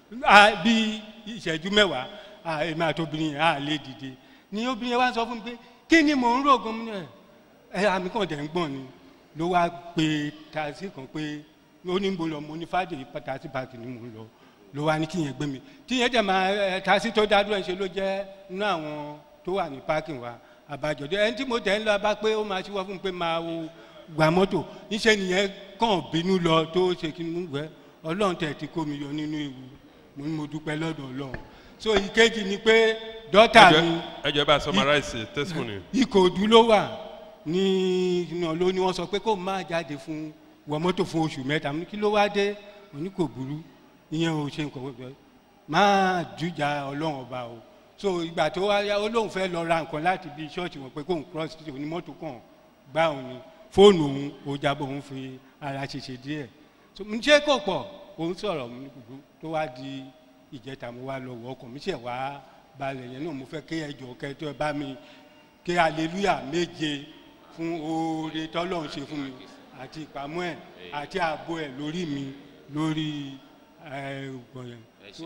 bí ìṣẹ́jú mẹ́wàá èmi àti obìnrin yẹn á lè dìde ni obìnrin yẹn wá sọ fún mi pé kí ni mò ń rògùn mi náà ẹ àmì kan dẹ̀ ń gbọ̀n ni ló wá pe taxi kan pé ó ní mo lọ mo ní fàdé taxi park ni mo lọ ló wá ní kí yẹn gbé mi tí yẹn dẹ̀ máa ẹ taxi tó dá dúró ẹ̀ ṣe ló jẹ́ inú àwọn tó wà ní parking wa àbájọdé ẹni tí mo tẹ̀ ń lọ bá pé ó máa ṣíwọ́ fún mi pé máa wo gbà mọ́tò níṣẹ́ nìyẹn kàn bínú lọ tó ṣe kí n mú gbẹ ọlọ́run tẹ̀ ti kó mi yọ nínú ewu mo ní mo dúpẹ́ lọ́dọ̀ ọlọ́run so ìkejì ni pé dọ́tà mi. ẹ jẹ́ bá a summarize testimony. ìkòdú ló wà ní iná ló ní wọ́n sọ pé kó má jáde fún wọ mọ́tò fún oṣù mẹ́ta kí ló wá dé òní kò burú ìyẹn ò ṣe nǹkan pẹ́ máa jújà ọlọ́run ọba o so ìgbà tó wá yá ó lóun fẹ́ lọ ra nǹkan láti bí ṣọ́ọ̀ṣì wọn pé kóun cross títí onímọ́tò kàn gbá òun ni fóònù òun ó jábọ̀ òun fi ara ṣèṣe díẹ̀ so ǹjẹ́ kò pọ̀ òun sọ̀rọ̀ mi gbogbo tó wá di ìjẹta mo wá lọ wọ ọkàn mi ṣe wá balẹ̀ yẹn náà mo fẹ́ kí ẹjọ́ kẹtọ́ ẹ bá mi kí aleluya méje fún oore tọ́lọ́run ṣe fún mi àti ìpamọ́ ẹ̀ àti ààbò ẹ̀ lórí mi lórí ọgbọ̀n yẹn.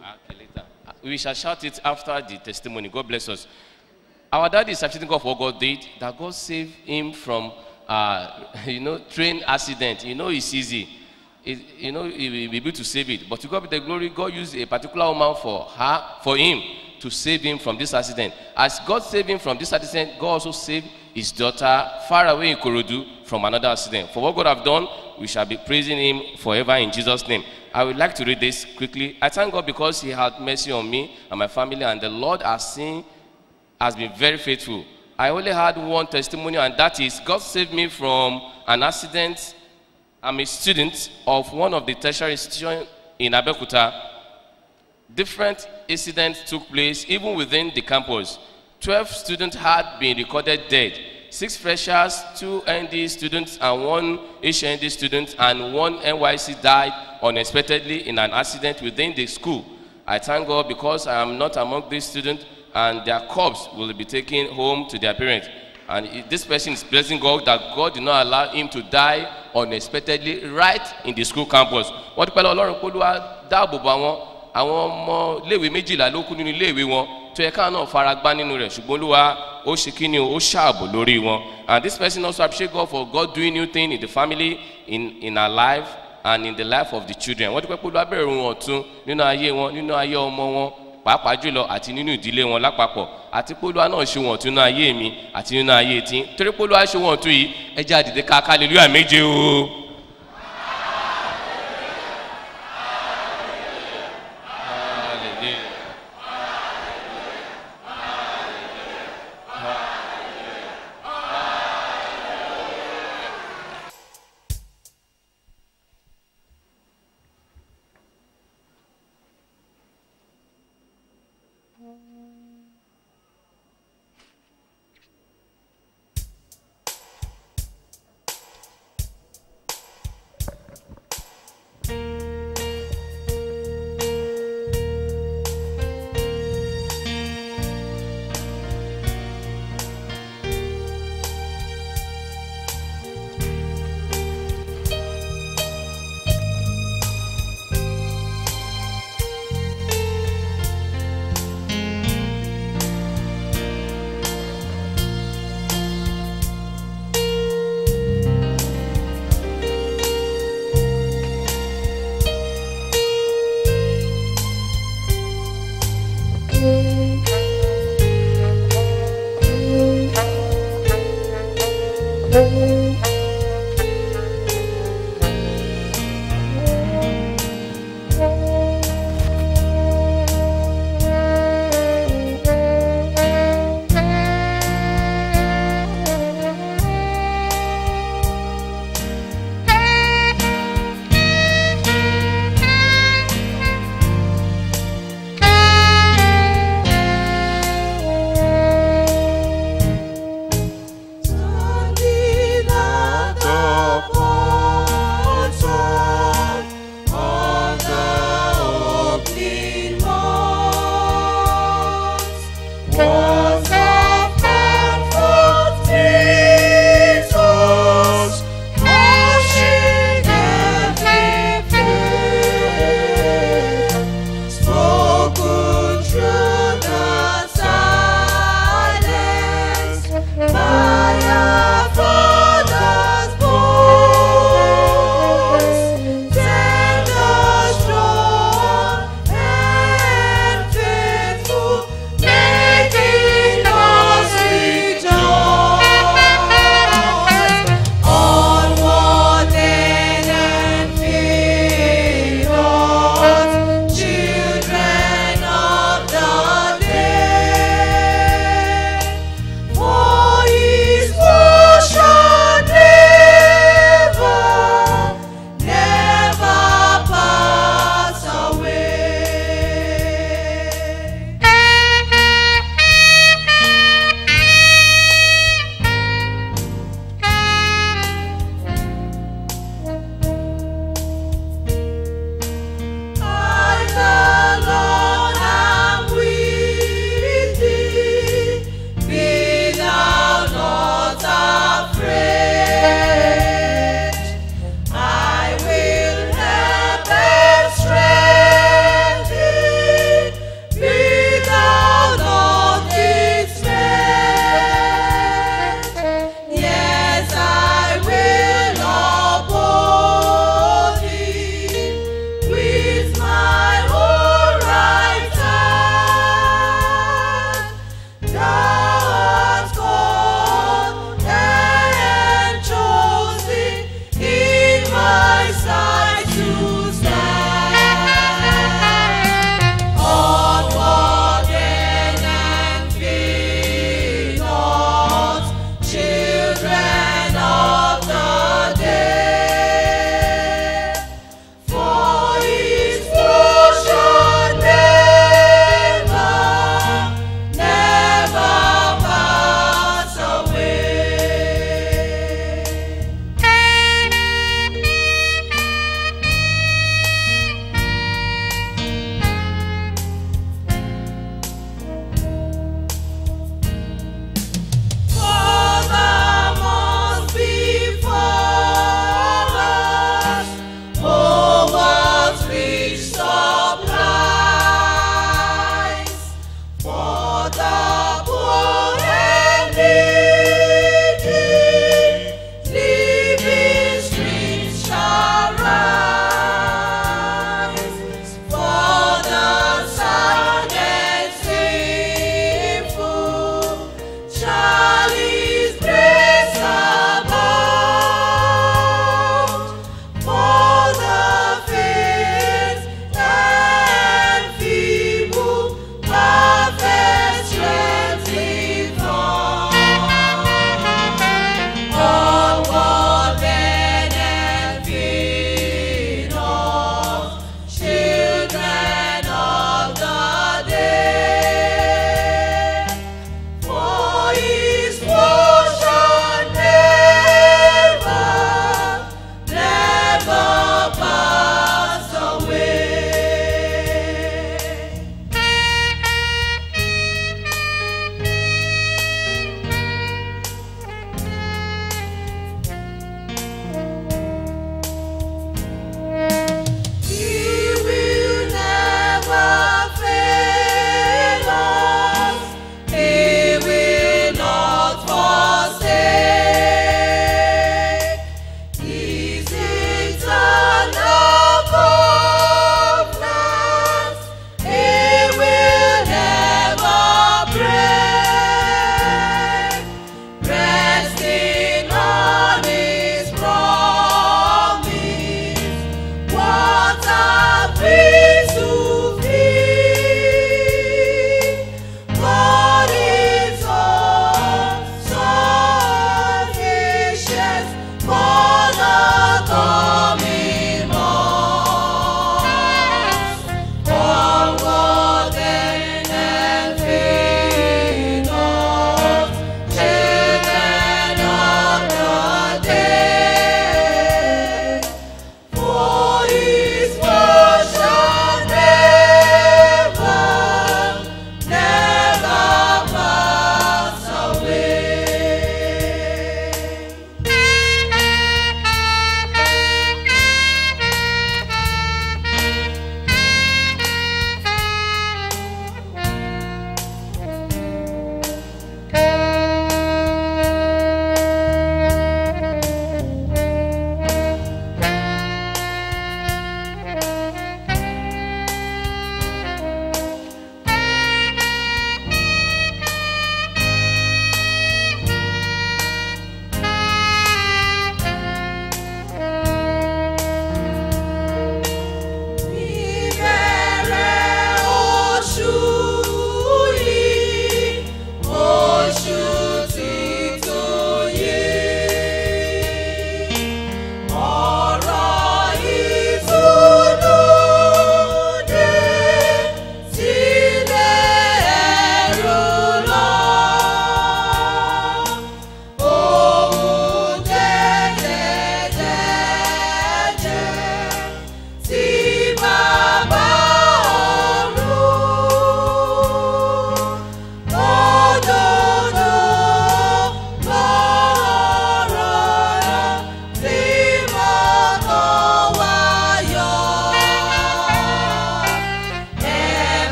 We shall shout it after the testimony. God bless us. Our daddy is appreciating God for what God did, that God saved him from, uh, you know, train accident. You know, it's easy. It, you know, he will be able to save it. But to God be the glory, God used a particular woman for her, for him, to save him from this accident. As God saved him from this accident, God also saved his daughter far away in Korodu from another accident. For what God have done, we shall be praising him forever in Jesus' name. I would like to read this quickly. I thank God because he had mercy on me and my family, and the Lord has seen, has been very faithful. I only had one testimony, and that is God saved me from an accident I'm a student of one of the tertiary institutions in Abeokuta. Different incidents took place even within the campus. 12 students had been recorded dead. Six freshers, two ND students, and one HND student, and one NYC died unexpectedly in an accident within the school. I thank God because I am not among these students, and their corpse will be taken home to their parents. And it- this person is blessing God that God did not allow him to die unexpectedly right in the school campus. Wọ́n dúpẹ́ lọ́wọ́ ọlọ́run pé olúwa dáàbò bò àwọn àwọn ọmọ iléèwé méjìlá ló kú nínú iléèwé wọn tó yẹ káwọn náà fara gbá nínú rẹ̀ ṣùgbọ́n olúwa ó ṣe kí ni o ó ṣààbò lórí wọn. And this person also appreciate God for God doing new thing in the family in in her life and in the life of the children. Wọ́n dúpẹ́ pé olúwa bẹ̀rẹ̀ ohun ọ̀tun nínú ayé wọn nínú ayé ọmọ wọn pàápàá jùlọ àti nínú ìdílé wọn lápapọ̀ àti pólúwa náà ṣe wọn tún nínú ayé mi àti nínú ayé tí torí pólúwa ṣe wọn tún yìí ẹ jẹ́ àdìdé ká hallelujah méje o.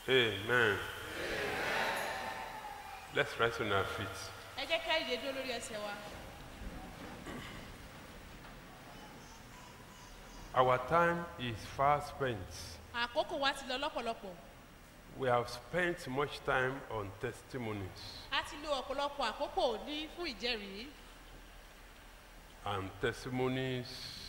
Amen. Let's rise on our feet. ẹ jẹ́ ká ìdè dúró lórí ẹsẹ̀ wa. Our time is far spent. àkókò wa ti lọ lọ́pọ̀lọpọ̀ We have spent much time on testimonies, a ti lo ọ̀pọ̀lọpọ̀ àkókò ní fún ìjẹ́rìí and testimonies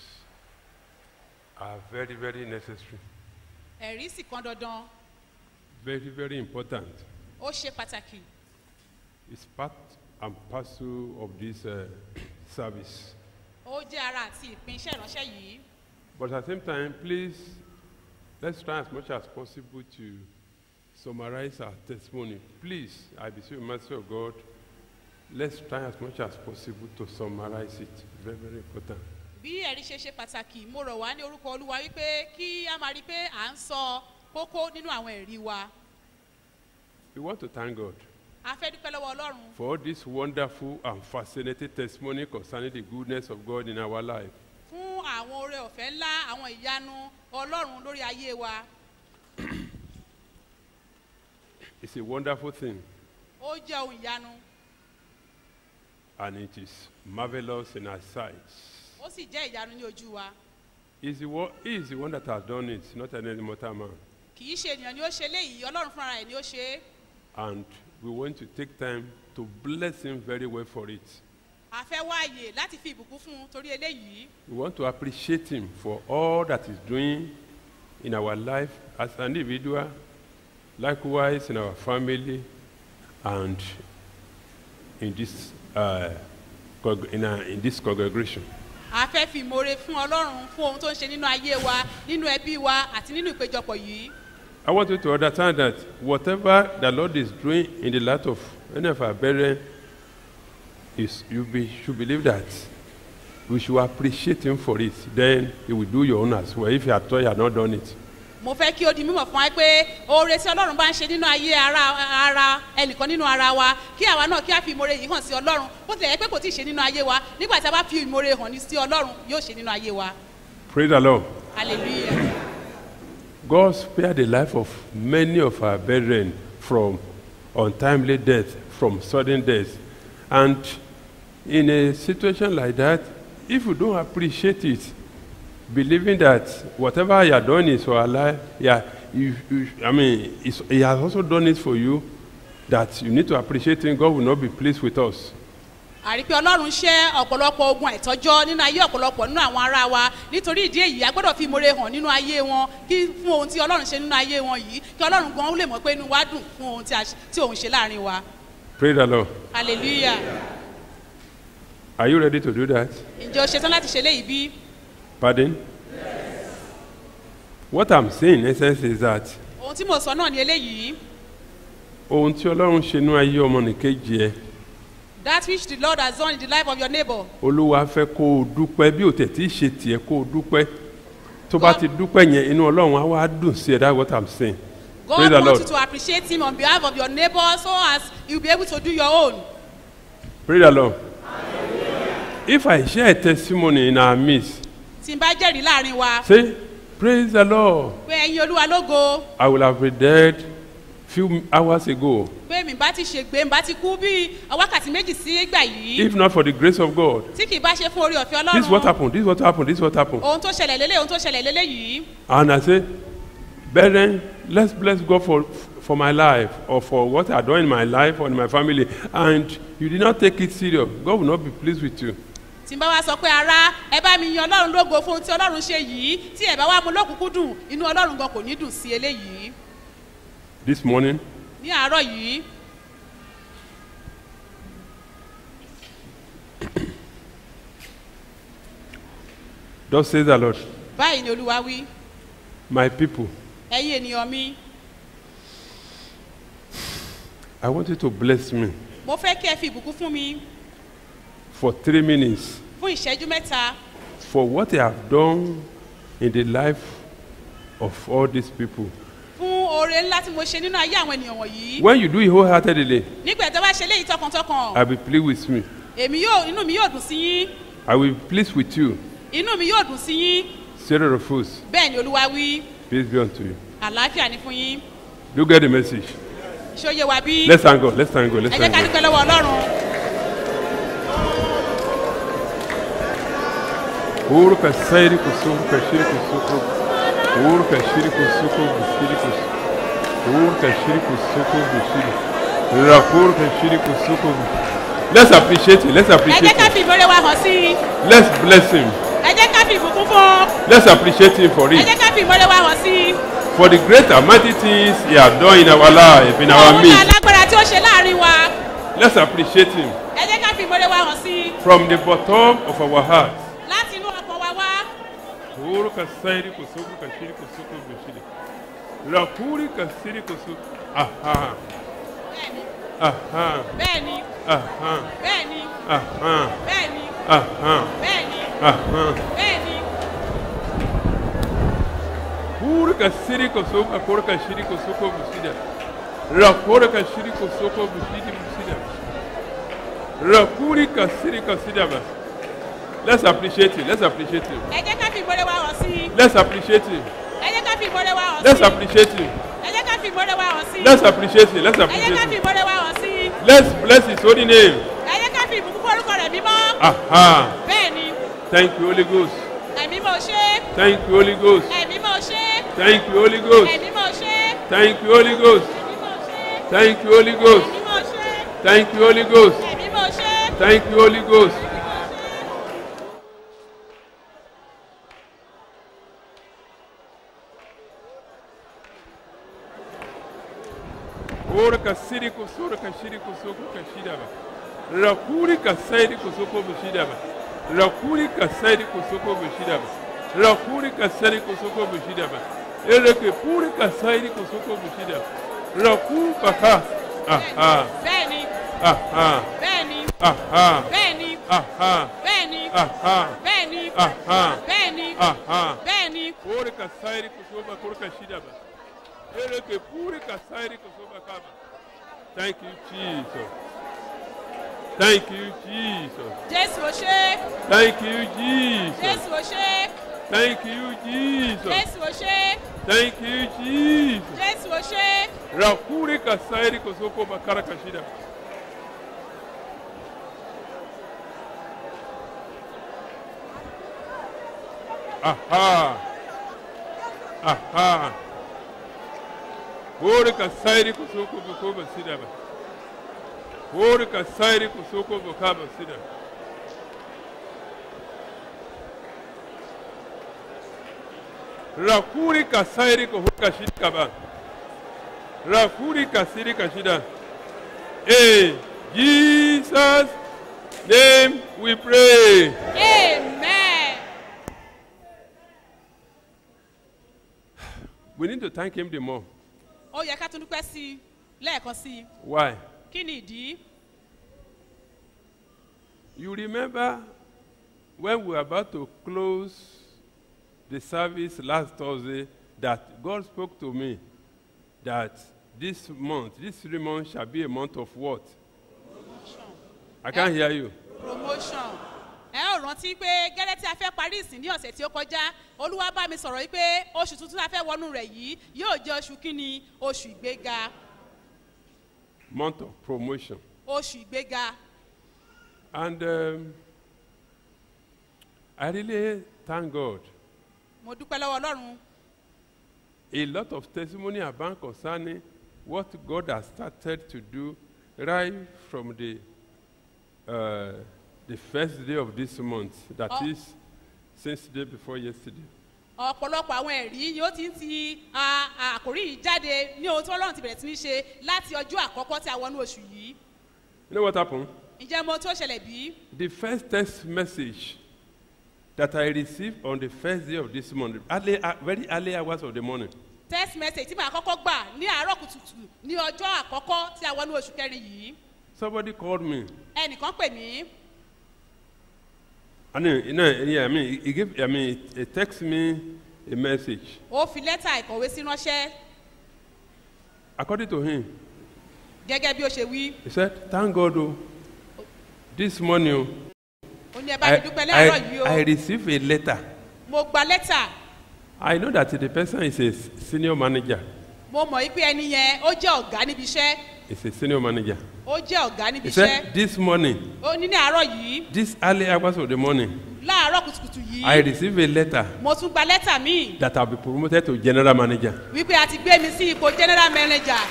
are very, very necessary, ẹ̀rí sì kan dandan very, very important. ó ṣe pàtàkì It's part and parcel of this uh, service. ó jẹ́ ara àti ìpín iṣẹ́ ìránṣẹ́ yìí But at the same time, please, let's try as much as possible to summarize our testimony. Please, I beseech you, mercy of God, let's try as much as possible to summarize it. Very, very important. bí ẹ̀rí ṣe ṣe pàtàkì mo rọ̀ wá ní orúkọ olúwa wípé kí a máa rí i pé à ń sọ kókó nínú àwọn ẹ̀rí wa We want to thank God a fẹ́ dúpẹ́ lọ́wọ́ ọlọ́run for all this wonderful and fascinating testimony concerning the goodness of God in our life. fún àwọn oore ọ̀fẹ́ ńlá àwọn ìyanu ọlọ́run lórí ayé wa It's a wonderful thing, ó jẹ́ ohun ìyanu and it is marvelous in our sight. ó sì jẹ́ ìyanu ní ojú wa He's the one, he is the one that has done it, not any mortal man. kì í ṣe ènìyàn ni ó ṣe léyìí ọlọ́run fúnra rẹ̀ ni ó ṣe é And we want to take time to bless him very well for it. a fẹ́ wá àyè láti fi ìbùkún fún un torí eléyìí We want to appreciate him for all that he's doing in our life as an individual, likewise in our family, and in this, uh, congr- in, our, in this congregation. a fẹ́ fi ìmoore fún ọlọ́run fún ohun tó ń ṣe nínú ayé wa nínú ẹbí wa àti nínú ìpéjọpọ̀ yìí I want you to understand that whatever the Lord is doing in the life of any of our brethren, is you be, should believe that we should appreciate Him for it. Then He will do your own as well if you are told you have not done it. mo fẹ́ kí ó di mímọ̀ fún wa pé oore tí ọlọ́run bá ń ṣe nínú ayé ara ara ẹnìkan nínú ara wa kí àwa náà kí a fi ìmoore yìí hàn sí ọlọ́run bó tilẹ̀ yẹ pé kò tí ì ṣe nínú ayé wa nígbà tí a bá fi ìmoore hàn ní sí ọlọ́run yóò ṣe nínú ayé wa Praise the Lord. hallelujah God spared the life of many of our brethren from untimely death, from sudden death. And in a situation like that, if you don't appreciate it, believing that whatever you are doing is for our life, yeah, you, you, I mean, it's, He has also done it for you, that you need to appreciate Him, God will not be pleased with us. àrí pé ọlọ́run ṣẹ́ ọ̀pọ̀lọpọ̀ ogun àìtọ́jọ́ nínú ayé ọ̀pọ̀lọpọ̀ nínú àwọn ará wa nítorí ìdí èyí a gbọ́dọ̀ fi ìmoore hàn nínú ayé wọn kí fún ohun tí ọlọ́run ṣe nínú ayé wọn yìí kí ọlọ́run gan lè mọ̀ pé inú wa dùn fún ohun tí a ṣe- tí òun ṣe láàrin wa Praise the Lord. hallelujah Are you ready to do that? ǹjẹ́ o ṣetán láti ṣe léyìí bí? Pardon? What I'm saying in essence is that ohun tí mo sọ náà ni eléyìí ohun tí ọlọ́run ṣe ní ayé ọmọnìkejì ẹ that which the lord has done in the life of your neighbor olúwa fẹ́ kó o dúpẹ́ bí o tẹ̀ tí ì ṣe tiẹ̀ kó o dúpẹ́ tó bá ti dúpẹ́ yẹn inú ọlọ́run á wá dùn sí ẹ that's what i'm saying God praise the wants lord you to appreciate him on behalf of your neighbor so as you be able to do your own. praise the lord if i share a testimony in our midst Tí n bá jẹ́rìí láàrin wa say praise the lord pé ẹyin olúwa lógo i will have been dead few hours ago pé mi bá ti ṣègbè mi bá ti kú bí wákàtí méjì sí ìgbà yìí if not for the grace of god tí kì í bá ṣe fún orí ọ̀fẹ́ this is what ọlọ́run happened this is what happened this is what happened ohun tó ṣẹlẹ̀ lélẹ̀ ohun tó ṣẹlẹ̀ lélẹ̀ yìí and i say brethren let's bless god for for my life or for what i done in my life or in my family and you did not take it serious god will not be pleased with you tí n bá wá sọ pé ara ẹ bá mi yan ọlọ́run lógo fún ohun tí ọlọ́run ṣe yìí tí ẹ bá wá mu lókùnkún dùn inú ọlọ́run gan kò ní dùn sí eléyìí this morning ní àárọ̀ yìí thus says the lord báyìí ni olúwa wí my people ẹ̀yin ènìyàn mi i want you to bless me mo fẹ́ kí ẹ fi ìbùkún fún mi for three minutes fún ìṣẹ́jú mẹ́ta for what i have done in the life of all these people fún oore ńlá tí mo ṣe nínú ayé àwọn ènìyàn wọ̀nyí when you do it wholeheartedly nígbà tó bá ṣe léyìí tọkàntọkàn i will plead with me èmi yóò inú mi yóò dùn sí yín i will be pleased with you inú mi yóò dùn sí yín sarah refuse bẹ́ẹ̀ ni olúwa wí peace be unto you àlàáfíà ni fún yín Do you get the message? ṣóye wa bí Let's thank God. Let's thank God. ẹ Let's jẹ́ thank ká God. dúpẹ́ lọ́wọ́ ọlọ́run Ouro kasairi kusuko kashiri kusuko. Ouro kashiri kusuko bishiri kusuko. Ouro kashiri kusuko bishiri. Rakuru kashiri kusuko. Let's appreciate it. Let's ẹ appreciate jẹ́ ká it. fi ìmọ̀re wa hàn sí i Let's bless him. ẹ jẹ́ ká fi ìbùkún fún un Let's appreciate him for ẹ it. jẹ́ ká fi ìmọ̀re wa hàn sí i For the great and mighty things he has done in our life, in our òun ní midst. alágbára tí ó ṣe láàrin wa Let's appreciate him ẹ jẹ́ ká fi ìmọ̀re wa hàn sí i from the bottom of our heart. láti inú ọkàn wa wá Ouro kasairi kusuko kashiri kusuko bishiri. Rakuri kasiri kusuko. Aha. Aha. bẹ́ẹ̀ni Aha. bẹ́ẹ̀ni Aha. bẹ́ẹ̀ni Aha. bẹ́ẹ̀ni Aha. bẹ́ẹ̀ni Pura kasiri kusuko kura kashiri kusuko bishida. Rakura kashiri kusuko bishidi bishida. Rakuri kasiri kasida ba. Let's appreciate it. Let's appreciate it. ẹ jẹ́ ká fi ìmọ̀re wa hàn sí i Let's appreciate it. ẹ jẹ́ ká fi ìmọ̀re wa hàn sí Let's i appreciate it. ẹ jẹ́ ká fi ìmọ̀re wa hàn sí i Let's appreciate it. Let's ẹ jẹ́ ká appreciate fi it. ìmọ̀re wa hàn sí i Let's bless his holy name. ẹ jẹ́ ká fi ìbùkún fún orúkọ rẹ̀ mímọ́ Aha. bẹ́ẹ̀ni Thank you, Holy Ghost. ẹ̀mí mọ̀ ṣe Thank you, Holy Ghost. ẹ̀mí mọ̀ ṣe Thank you, Holy Ghost. ẹ̀mí mọ̀ ṣe Thank you, Holy Ghost. Thank you, Holy Ghost. ẹ̀mí mọ̀ ṣe Thank you, Holy Ghost. ẹ̀mí mọ̀ ṣe Thank you, Holy Ghost. Ora kasiri kusura kashiri kusuko kashidaba. Rakuri kasairi kusuko bishidaba. Rakuri kasairi kusuko bishidaba. Rakuri kasairi kusuko bishidaba. Ereke puri kasairi kusuko bishidaba. Raku baka. Aha. bẹ́ẹ̀ni Aha. bẹ́ẹ̀ni Aha. bẹ́ẹ̀ni Aha. bẹ́ẹ̀ni Aha. bẹ́ẹ̀ni Aha. bẹ́ẹ̀ni Aha. bẹ́ẹ̀ni Puri kasairi kusuko kurka shidaba. Ereke puri kasairi kusuko kaba. Thank you, Jesus. Thank you, Jesus. jésù ò ṣe Thank you, Jesus. jésù ò ṣe Thank you, Jesus. jésù ò ṣe Thank you, Jesus. jésù ò ṣe Rakuri kasairi kusuko bakara kashida. Aha. Aha. Ori kasairi kusuko bukoba sidaba. Ori kasairi kusuko bukaba sidaba. Rakuri kasairi kuhuka shikaba. Rakuri kasiri kashida. Hey, Jesus name we pray. amen We need to thank him the more. ó yẹ ká tún dúpẹ́ sí i lẹ́ẹ̀kan sí i Why? kí ni ìdí You remember when we were about to close the service last Thursday that God spoke to me that this month, this three months shall be a month of what? I can't hear you. promotion ẹ ò rántí pé gẹ́lẹ́ tí a fẹ́ parí ìsìn ní ọ̀sẹ̀ tí ó kọjá olúwa bá mi sọ̀rọ̀ yìí pé oṣù tuntun a fẹ́ wọnú rẹ̀ yìí yóò jẹ́ oṣù kínní oṣù ìgbéga Month of promotion. oṣù ìgbéga And um, I really thank God. mo dúpẹ́ lọ́wọ́ ọlọ́run A lot of testimony about concerning what God has started to do right from the uh, the first day of this month. That Oh. is since the day before yesterday. ọ̀pọ̀lọpọ̀ àwọn ẹ̀rí ni ó ti ń ti a- a- àkòrí yìí jáde ní ohun tí ọlọ́run ti bẹ̀rẹ̀ sí ní ṣe láti ọjọ́ àkọ́kọ́ tí a wọnú oṣù yìí You know what happened? ǹjẹ́ mo tó ṣẹlẹ̀ bí The first text message that I received on the first day of this month, early, uh, very early hours of the morning, text message tí màá kọ́kọ́ gbà ní àárọ̀ kùtùkùtù ní ọjọ́ àkọ́kọ́ tí a wọnú oṣù kẹrin yìí somebody called me. ẹnìkan pè mí I mean, you know, yeah, I mean, he, he gave, I mean, he text me a message. ó fi lẹ́tà ìkọ̀wé sí ránṣẹ́ According to him, gẹ́gẹ́ bí ó ṣe wí he said, "Thank God, oh, this morning, oh, ó ní ẹ bá mi I, dúpẹ́ láàárọ̀ yìí o I, I received a letter. mo gba lẹ́tà I know that the person is a senior manager mo mọ̀ wípé ẹni yẹn ó jẹ́ ọ̀gá níbi iṣẹ́ He's a senior manager. ó jẹ́ ọ̀gá níbi He iṣẹ́ said, This morning, ó ní ní àárọ̀ yìí this early hours of the morning, láàárọ̀ kùtùkùtù yìí I received a letter mo tún gba lẹ́tà míì that I'll be promoted to general manager. wípé a ti gbé mi sí ipò general manager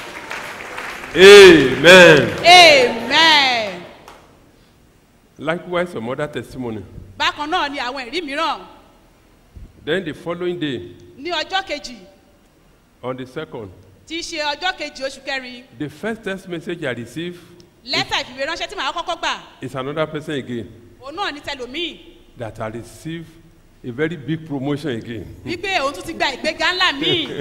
Amen. amen Likewise, some other testimony. bákan náà ni àwọn ẹ̀rí mìíràn Then the following day, ní ọjọ́ kejì on the second, tí í ṣe ọjọ́ kejì oṣù kẹrin the first text message I received lẹ́tà ìfìwé ránṣẹ́ tí màá kọ́kọ́ gbà is another person again òun náà ní tẹlòmíì that I received a very big promotion again. wípé òun tún ti gba ìgbéga ńlá míì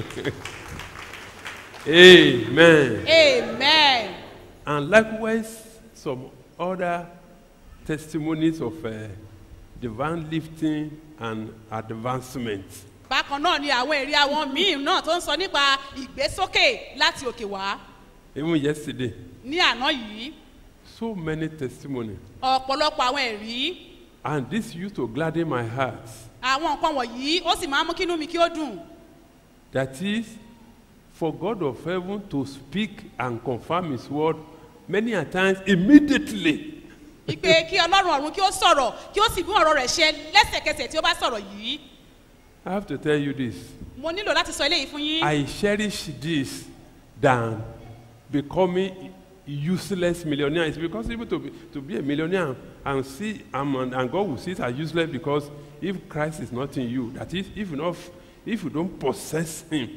Amen. amen And likewise, some other testimonies of uh, divine lifting and advancement. bákan náà ni àwọn èrè àwọn míì náà tó ń sọ nípa ìgbésókè láti òkè wá Even yesterday, ní àná yìí so many testimonies. ọ̀pọ̀lọpọ̀ àwọn ẹ̀rí And this used to gladden my heart. àwọn nǹkan wọ̀nyí ó sì máa ń mú kínú mi kí ó dùn That is, for God of heaven to speak and confirm His word many a times immediately. ìpè kí ọlọ́run ọ̀run kí ó sọ̀rọ̀ kí ó sì mú ọ̀rọ̀ rẹ̀ ṣe lẹ́sẹ̀kẹsẹ̀ tí ó bá sọ̀rọ̀ yìí I have to tell you this. mo nílò láti sọ eléyìí fún yín I cherish this than becoming useless millionaire. It's because even to be, to be a millionaire and see um, and, and God will see it as useless because if Christ is not in you, that is, if you not, if you don't possess Him,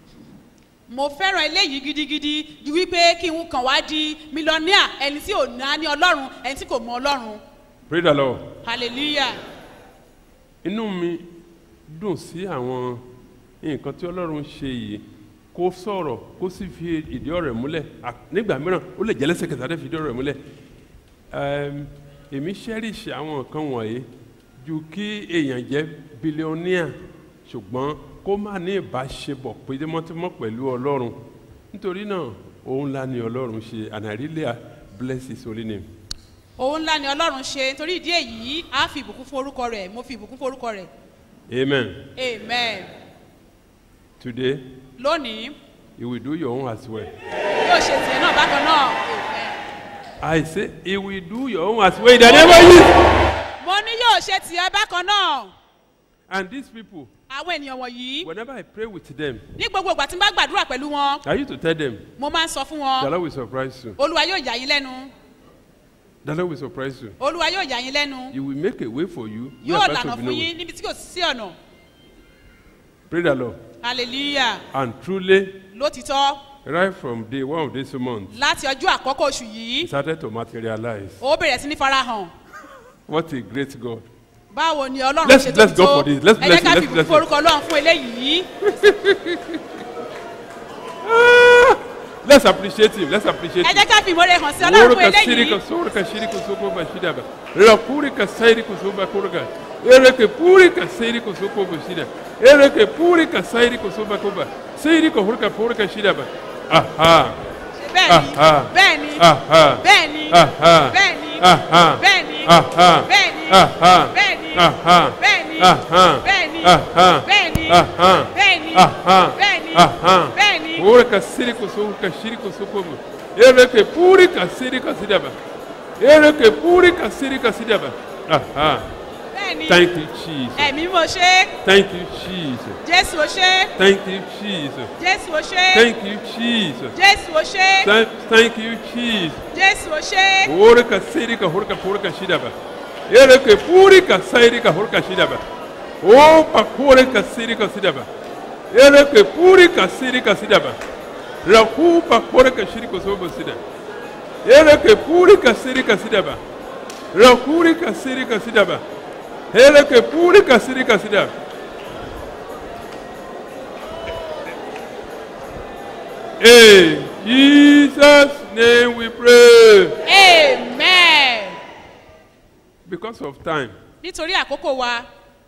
mo fẹ́ràn eléyìí gidigidi ju wípé kí n kàn wá di mílíọ̀nìà ẹni tí ò ná ní ọlọ́run ẹni tí kò mọ ọlọ́run pray the Lord. hallelujah Inú mi dùn sí àwọn nǹkan tí Ọlọ́run ṣe yìí kó sọ̀rọ̀ kó sì fi ìdí ọ̀rọ̀ ẹ̀ múlẹ̀ À- nígbà mìíràn ó lè jẹ́ lẹ́sẹ̀kẹsẹ̀ àti fi ìdí ọ̀rọ̀ ẹ̀ múlẹ̀ Ẹm, èmi cherish àwọn nǹkan wọ̀nyí ju kí èèyàn jẹ́ bílíọ̀nìà ṣùgbọ́n kó má ní ìbáṣepọ̀ pédémọ́tímọ́ pẹ̀lú Ọlọ́run nítorí náà òun la ni Ọlọ́run ṣe and I really bless his holy name. òun ńlá ni ọlọ́run ṣe torí ìdí èyí á fi ìbùkún fún orúkọ rẹ̀ mo fi ìbùkún fún orúkọ rẹ̀ Amen. amen Today lónìí you will do your own as well. yóò ṣe tiẹ̀ náà bákan náà amen. I say he will do your own as well in the name of Jesus. mo ní yóò ṣe tiẹ̀ bákan náà And these people, àwọn ènìyàn wọ̀nyí whenever I pray with them, ní gbogbo ìgbà tí n bá gbàdúrà pẹ̀lú wọn I used to tell them, mo máa ń sọ fún the wọn Lord will surprise you. olúwa yóò yà yín lẹ́nu The Lord will surprise you. olúwa yóò yà yín lẹ́nu He will make a way for you. yóò where lànà there will fún be no yín way. níbi tí kò sí ọ̀nà Pray the Lord. hallelujah And truly, lótìtọ́ right from day one of this month, láti ọjọ́ àkọ́kọ́ oṣù yìí it started to materialize. ó bẹ̀rẹ̀ sí ní farahàn What a great God. báwo ni ọlọ́run Let's- ṣe let's tóbi go tó for this. Let's ẹ bless jẹ́ ká him. fi Let's bless ìbùkún orúkọ ọlọ́run fún eléyìí Let's appreciate him. Let's appreciate ẹ him. jẹ́ ká fi ìmọ̀re hàn sí ọlọ́run fún Orika eléyìí sirika sorika shirika soko bashida ba. Rakurika sairika soba kurga. Ereke purika sairika soko bashida. Ereke purika sairika soba koba. Sairika hurika purika shida ba. Aha. bẹ́ẹ̀ni Aha. bẹ́ẹ̀ni Aha. bẹ́ẹ̀ni Aha. bẹ́ẹ̀ni Aha. bẹ́ẹ̀ni Aha. bẹ́ẹ̀ni Aha. bẹ́ẹ̀ni Aha. bẹ́ẹ̀ni Aha. bẹ́ẹ̀ni Aha. bẹ́ẹ̀ni Aha. bẹ́ẹ̀ni Aha. bẹ́ẹ̀ni Aha. bẹ́ẹ̀ni Orika sirika soka shirika soko ba. Ereke purika sirika shida ba. Ereke purika sirika shida ba. Aha. bẹ́ẹ̀ni Thank you, Jesus. ẹ̀mí mo ṣe Thank you, Jesus. jésù o ṣe Thank you, Jesus. jésù o ṣe Thank you, Jesus. jésù o ṣe Thank, thank you, Jesus. jésù o ṣe Orika sirika hurika purika shidaba. Ereke purika sairika hurika shidaba. Opa purika sirika sidaba. Ereke purika sirika sidaba. Rakupa purika shirika soba sida. Ereke purika sirika sidaba. Rakurika sirika sidaba. Ereke purika sirika sidaba. In Jesus' name we pray. amen Because of time, nítorí àkókò wa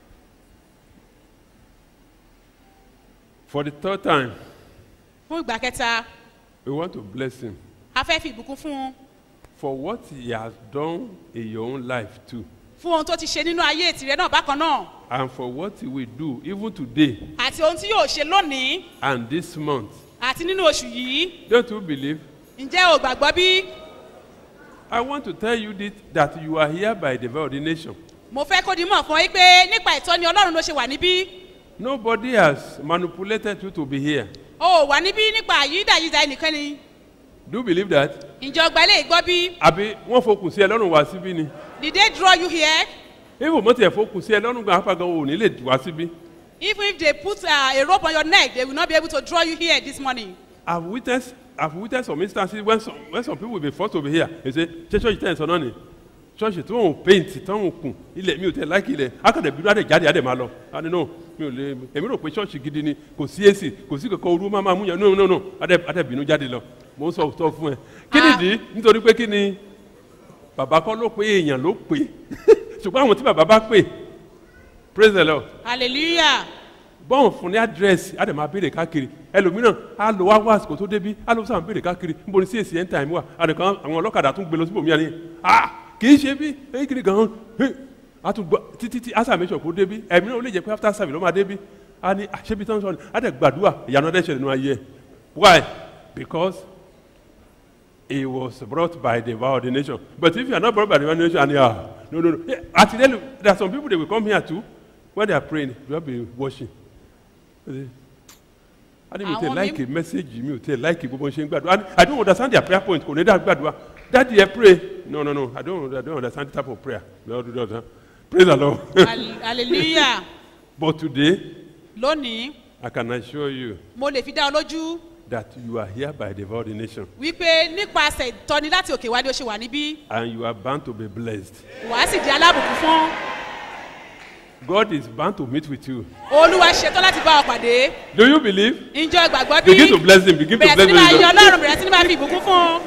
for the third time, fún ìgbà kẹta we want to bless him a fẹ́ fi ìbùkún fún un for what he has done in your own life too, fún ohun tó ti ṣe nínú ayé tìrẹ náà bákan náà and for what he will do even today àti ohun tí yóò ṣe lónìí and this month àti nínú oṣù yìí Don't you believe? ǹjẹ́ o gbàgbọ́ bí I want to tell you this, that you are here by divine ordination. mo fẹ́ kó di mọ̀ fún ọ yí pé nípa ìtọ́ni ọlọ́run ló ṣe wà níbí Nobody has manipulated you to be here. o ò wà níbí nípa àyídàyídà ẹnìkan ni Do you believe that? ǹjẹ́ ọgbà ilé ìgbọ́ bí Àbí wọ́n fokùn sí ẹ lọ́rùn wá síbí ni? did they draw you here Even mo tiẹ̀ fokùn sí ẹ lọ́rùn gan apá gan ò ní lè wá síbí. even if they put uh, a rope on your neck they will not be able to draw you here this morning I've witnessed I've witnessed some instances when some when some people will be forced to be here. They say ṣé ṣọ́ọ̀ṣì tẹ̀ ń sọ náà ni? Ṣọ́ọ̀ṣì tó ń paint tó ń kun ilẹ̀ mi ò tẹ̀ láìkì ilẹ̀ akadẹ̀ bí adẹ̀ jáde adẹ̀ máa lọ. Adé no mi ò lè èmi rò pé ṣọ́ọ̀ṣì gidi ni kò sí èsì kò sí kankan orú máa máa mú yàn no no no adẹ̀ adẹ̀ bínú jáde lọ. Mo ń sọ sọ fún ẹ. Kí nìdí? Nítorí pé kí ni bàbá kọ́ ló pé èèyàn ló pè ṣùgbọ́n àwọn tí bàbá bá pè praise the lord hallelujah bọ́ọ̀n fún ní àdírẹ́sì á dẹ̀ máa béèrè káàkiri ẹlòmíràn á lọ wá wá àsìkò tó débí á lọ sáà béèrè káàkiri níbo ni csc end time wà àdìkan àwọn ọlọ́kadà tún gbé lọ síbòmí àní à kì í ṣe bí èyí kiri gan-an á tún gbọ́ títí tí á sàmì ìṣọ̀kú débí ẹ̀mí náà ó lè jẹ́ pé after service ló máa débí á ní àṣebi tán sọ ni á dẹ̀ gbàdúrà ìyanu ọdẹ ṣẹlẹ̀ nínú ayé ẹ̀ why because he was brought by divine ordination but if you are not brought by divine ordination and you are no no no Yeah, àti there there are some people they will come here too when they are praying they will be watching adi mi ò tẹ Àwọn like message mi ò tẹ like gbogbo ṣe ń gbàdúrà And i don't understand their prayer point kò ní dá gbàdúrà daddy ẹ pray no no no i don't i don't understand the type of prayer we all do that praise the lord Hall- hallelujah but today lónìí i can assure you mo lè fi dá ọ lójú that you are here by the ordination wípé nípasẹ̀ ìtọ́ni láti òkè wá ni ó ṣe wà níbí and you are bound to be blessed wàá sì di alábùkún fún god is bound to meet with you olúwa ṣetán láti bá ọ pàdé do you believe ǹjẹ́ o gbàgbọ́ bí begin to bless him begin to bẹ̀rẹ̀ bless sí ní máa him yan ọlọ́run bẹ̀rẹ̀ sí ní máa fi ìbùkún fún un.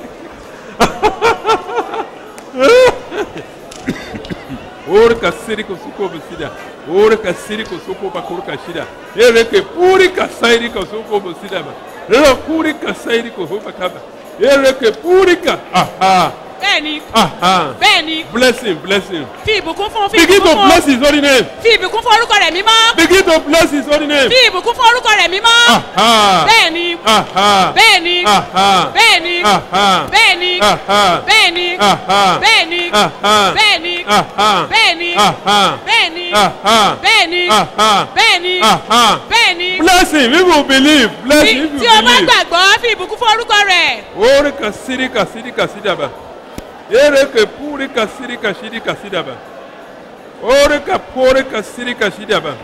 Ore kasiri kusuko besida. Ore kasiri kusuko bakuru kashida. Ere ke puri kasairi kusuko besida ba. Ere puri kasairi kuhuba kaba. Ere ke puri ka. Aha. bẹ́ẹ̀ni Aha. bẹ́ẹ̀ni Bless him, bless him. fi ìbùkún fún fi Begin ìbùkún to fún bless his holy name. fi ìbùkún fún orúkọ rẹ̀ mímọ́ Begin to bless his holy name. fi ìbùkún fún orúkọ rẹ̀ mímọ́ Aha. bẹ́ẹ̀ni Aha. bẹ́ẹ̀ni Aha. bẹ́ẹ̀ni Aha. bẹ́ẹ̀ni Aha. bẹ́ẹ̀ni Aha. bẹ́ẹ̀ni Aha. bẹ́ẹ̀ni Aha. bẹ́ẹ̀ni Aha. bẹ́ẹ̀ni Aha. bẹ́ẹ̀ni Aha. bẹ́ẹ̀ni Aha. bẹ́ẹ̀ni Bless him if you believe. Bless Tí- him if tí you o bá believe. gbàgbọ́ fi ìbùkún fún orúkọ rẹ̀ Ore kasiri kasiri kasida ba. Ere ke puri kasiri kasiri kasida ba. Ore ka pore kasiri kasida ba.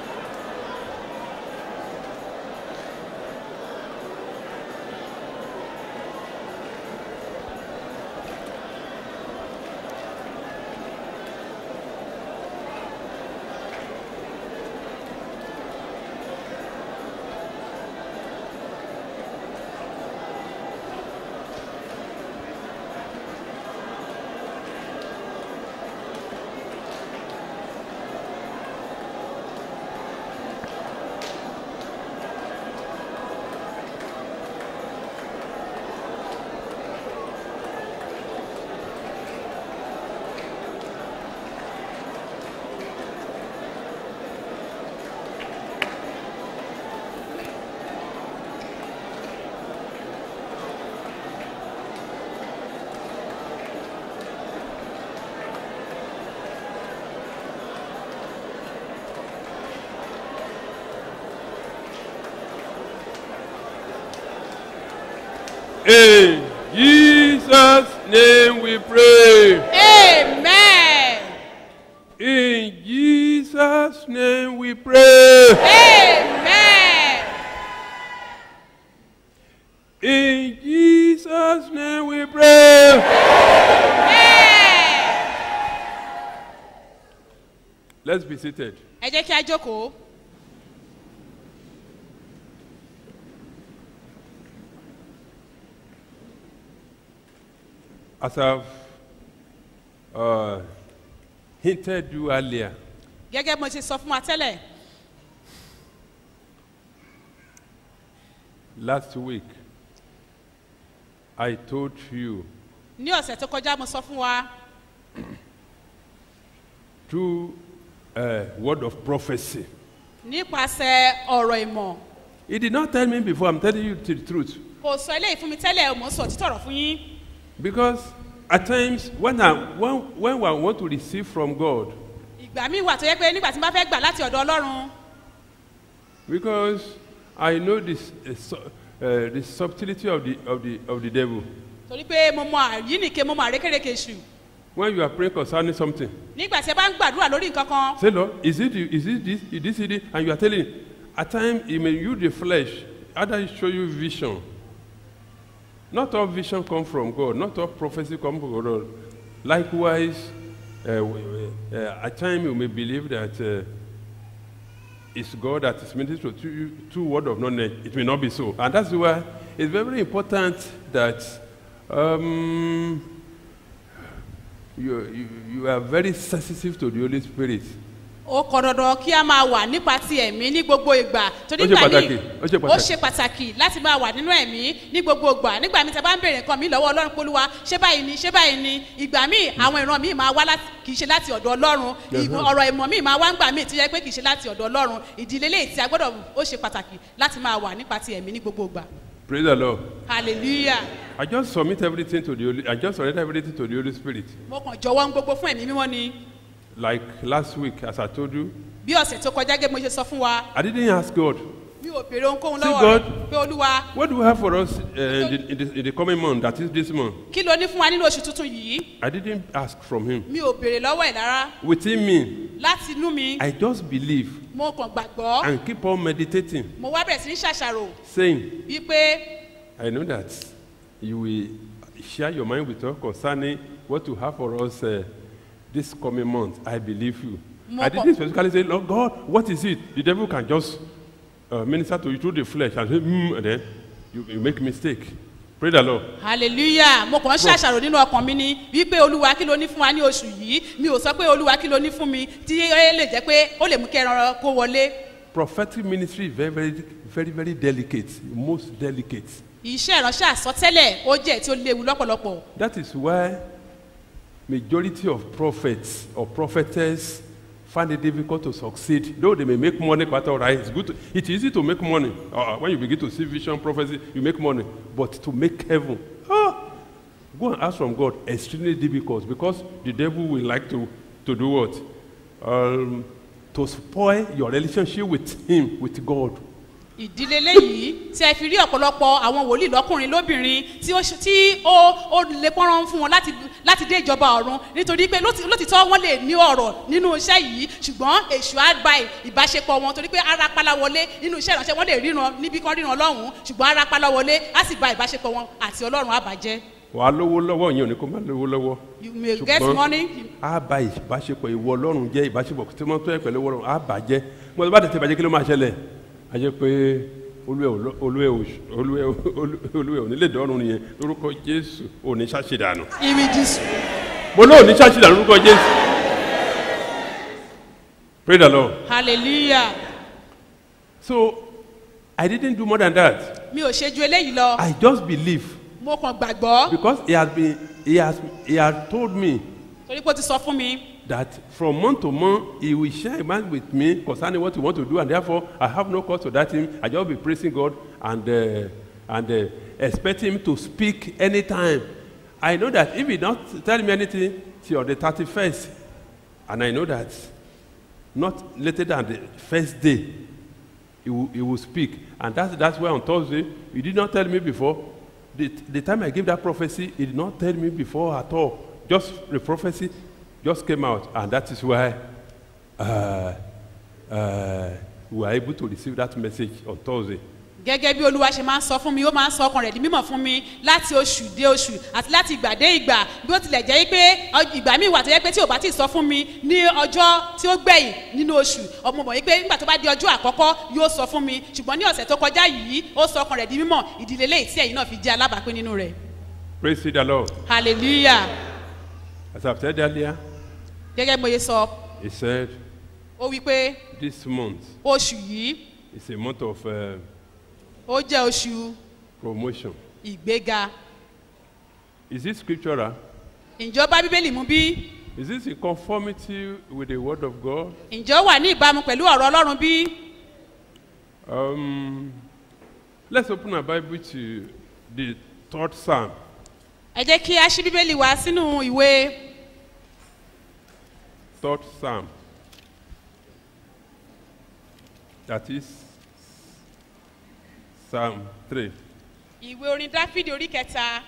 In Jesus' name we pray. amen In Jesus' name we pray. amen In Jesus' name we pray. Let's be seated. ẹ jẹ́ kí a jókòó As I've uh, hinted you earlier, gẹ́gẹ́ bí mo ṣe sọ fún wa tẹ́lẹ̀ last week, I told you ní ọ̀sẹ̀ tó kọjá mo sọ fún wa through a word of prophecy nípasẹ̀ ọ̀rọ̀ ìmọ̀ He did not tell me before. I'm telling you the truth. kò sọ eléyìí fún mi tẹ́lẹ̀ mò ń sọ òtítọ́ ọ̀rọ̀ fún yín Because at times when I when, when I want to receive from God, ìgbà míì wà tó yẹ pé nígbà tí n bá fẹ́ gbà láti ọ̀dọ̀ ọlọ́run because I know this uh, su- uh, the subtlety of the of the of the devil. torí pé mo mọ àyínìke mo mọ àrékérekè ṣù When you are praying concerning something, nígbà tí ẹ bá ń gbàdúrà lórí nǹkan kan say, Lord, is it you- is it this is this it? And you are telling, at times he may use the flesh, other show you vision. Not all vision come from God. Not all prophecy come from God. Likewise, uh, w- w- uh, at times you may believe that uh, it's God that is ministering to you two word of knowledge. It may not be so, and that's why it's very important that um, you, you you are very sensitive to the Holy Spirit. ó kọ dandan kí a máa wà nípa ti ẹ̀mí ní gbogbo ìgbà torí Ó ṣe ìgbà pàtàkì, míì ó ṣe ó pàtàkì. ṣe pàtàkì láti máa wà nínú ẹ̀mí ní gbogbo ìgbà nígbà míì tí a bá ń bèrè nǹkan mi lọ́wọ́ ọlọ́run polúwa ṣé báyìí ni ṣé báyìí ni ìgbà míì àwọn ìran míì máa wá láti kì í ṣe láti ọ̀dọ̀ ọlọ́run ìmọ̀- Mhm. ọ̀rọ̀ ìmọ̀ míì máa wá ń gbà míì tí yẹ pé kì í ṣe láti ọ̀dọ̀ ọlọ́run ìdílé léyìí tí a gbọ́dọ̀ ó ṣe pàtàkì láti máa wà nípa ti ẹ̀mí ní gbogbo ìgbà Praise the Lord. hallelujah I just submit everything to the Holy. I just surrender everything to the Holy Spirit. mo kàn jọwọ́ ń gbogbo fún ẹ̀mí mímọ́ ni Like last week, as I told you, bí ọ̀sẹ̀ tó kọjá gẹ́gẹ́ bí mo ṣe sọ fún wa I didn't ask God, mi ò béèrè ohunkóhun See lọ́wọ́ God. rẹ̀ pé olúwa what do you have for us uh, in, the, in, the, in the coming month? That is this month. kí ló ní fún wa nínú oṣù tuntun yìí I didn't ask from Him. mi ò béèrè lọ́wọ́ ẹ̀ rárá Within me, láti inú mi I just believe mo kàn gbàgbọ́ and keep on meditating, mo wá bẹ̀rẹ̀ sí ní ṣàṣàrò saying, wípé I know that you will share your mind with us concerning what you have for us uh, this coming month. I believe you. Mo I kàn- didn't specifically say, Lord God, what is it? The devil can just uh, minister to you through the flesh and say, mm, and then you, you make mistake. Pray the Lord. hallelujah mo kàn ń ṣàṣàrò nínú ọkàn mi ni wípé olúwa kí ló ní fún wa ní oṣù yìí mi ò sọ pé olúwa kí ló ní fún mi tí ó lè jẹ́ pé ó lè mú kí ẹran kó wọlé Prophetic ministry is very, very, very, very delicate, most delicate. iṣẹ́ ìránṣẹ́ àsọtẹ́lẹ̀ ó jẹ́ tí ó léwu lọ́pọ̀lọpọ̀ That is why majority of prophets or prophetess find it difficult to succeed. Though they may make money quite all right, it's good. To, it's easy to make money. Uh, when you begin to see vision, prophecy, you make money. But to make heaven, ah, go and ask from God. Extremely difficult because the devil will like to, to do what? Um, to spoil your relationship with him, with God. ìdílé léyìí tí ẹ fi rí ọ̀pọ̀lọpọ̀ àwọn wòlíì lọ́kùnrin lóbìnrin tí ó ṣe- tí ó ó lè pọ́nrán fún wọn láti láti dé ìjọba ọ̀run nítorí pé lóti- lótìtọ́ wọ́n lè ní ọ̀rọ̀ nínú iṣẹ́ yìí ṣùgbọ́n èṣù á gba ìbáṣepọ̀ wọn torí pé ara pálá wọlé nínú iṣẹ́ ìránṣẹ́ wọ́n lè ríran níbi kan ríran lọ́hùn-ún ṣùgbọ́n ara pálá wọlé á sì ba ìbáṣepọ̀ wọn àti ọlọ́run á bàjẹ́. wàá lówó lọ́wọ́ yẹn ò ní kó má lówó lọ́wọ́. you may get Ṣùgbọ́n money á ba ìbáṣepọ̀ ìwọ ọlọ́run jẹ́ ìbáṣepọ̀ tí wọ́n tó yẹ pẹ̀lú ọlọ́run á bàjẹ́ mo ti bá tètè bàjẹ́ kí ló máa ṣẹlẹ̀ á jẹ́ pé olúwẹ̀ ò lọ- olúwẹ̀ ò olúwẹ̀ ò- olúwẹ̀ ò nílé dọ́rùn nìyẹn lórúkọ jésù ò ní ṣàṣìdànù images. mo lóò ní ṣàṣìdànù lórúkọ jésù pray the lord hallelujah so i didn't do more than that mi ò ṣe ju eléyìí lọ i just believe mo kàn gbàgbọ́ because he has been he has he has told me torí pé ó ti sọ fún mi that from month to month he will share a mind with me concerning what he want to do and therefore i have no cause to doubt him i just be praising god and uh, and uh, expect him to speak anytime i know that if he not tell me anything till the thirty-first and i know that not later than the first day he will he will speak and that's that's why on thursday he did not tell me before the the time i gave that prophecy he did not tell me before at all just the prophecy just came out and that is why uh, uh, we were able to receive that message on thursday gẹ́gẹ́ bí olúwa ṣe máa ń sọ fún mi ó máa ń sọ ọkàn rẹ̀ di mímọ̀ fún mi láti oṣù dé oṣù àti láti ìgbà dé ìgbà bí ó tilẹ̀ jẹ́ pé ọ- ìgbà míì wà tó yẹ pé tí ò bá ti sọ fún mi ní ọjọ́ tí ó gbẹ̀yìn nínú oṣù ọmọ mọ̀ wípé nígbà tó bá di ọjọ́ àkọ́kọ́ yóò sọ fún mi ṣùgbọ́n ní ọ̀sẹ̀ tó kọjá yìí ó sọ ọkàn rẹ̀ di mímọ̀ ìdílé léyìí tí ẹ̀yin náà fi jẹ́ alábàápín nínú rẹ̀ praise the lord hallelujah as i said earlier gẹ́gẹ́ bí mo ye sọ he said ó wí pé this month oṣù yìí is a month of uh, ó jẹ́ oṣù promotion ìgbéga is it scriptural ìjọba bíbélì mú bí is this in conformity with the word of god ǹjẹ́ ó wà ní ìbámu pẹ̀lú ọ̀rọ̀ ọlọ́run bí um, Let's open our Bible to the third Psalm. ẹ jẹ́ kí a ṣí bíbélì wá sínú ìwé Third Psalm. That is Psalm 3. ìwé orin dáfídì orí kẹta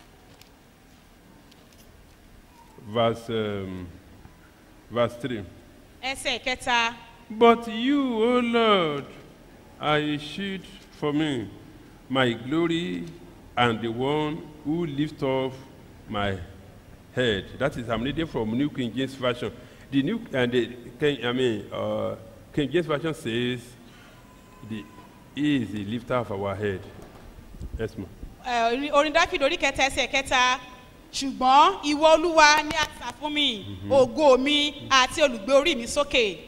verse, um, verse 3. ẹsẹ̀ kẹta But you, O Lord, are a shield for me, my glory, and the one who lifts up my head. That is, I'm reading from New King James Version. The New and the King, I mean, uh, King James Version says, the, "He is the lifter of our head." Yes, ma'am. ẹ, orin- orin dáfídì orí kẹta ẹsẹ̀ kẹta ṣùgbọ́n ìwọ olúwa ní àṣà fún mi ògo mi àti olùgbé orí mi sókè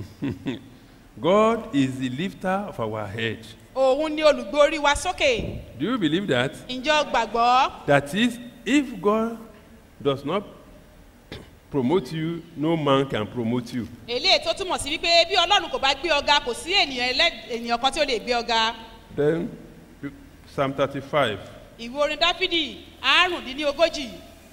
God is the lifter of our head. òun ni olùgbé orí wa sókè Do you believe that? ǹjẹ́ o gbàgbọ́ That is, if God does not promote you, no man can promote you. eléyìí tó túmọ̀ sí wípé bí ọlọ́run kò bá gbé ọga kò sí ènìyàn ẹlẹ́- ènìyàn kan tí ó lè gbé ọga Then, Psalm 35, ìwé orin dáfídì àrùndínlógójì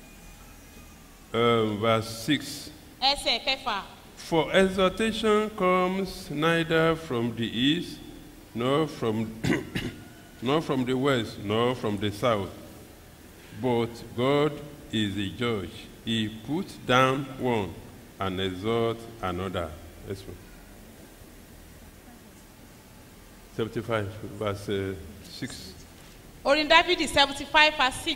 um, verse 6. ẹsẹ̀ kẹfà For exhortation comes neither from the east, nor from, nor from the west, nor from the south. But God is a judge. He puts down one and exalts another. Yes, ma'am. 75, verse uh, 6. orin dáfídì seventy five verse six.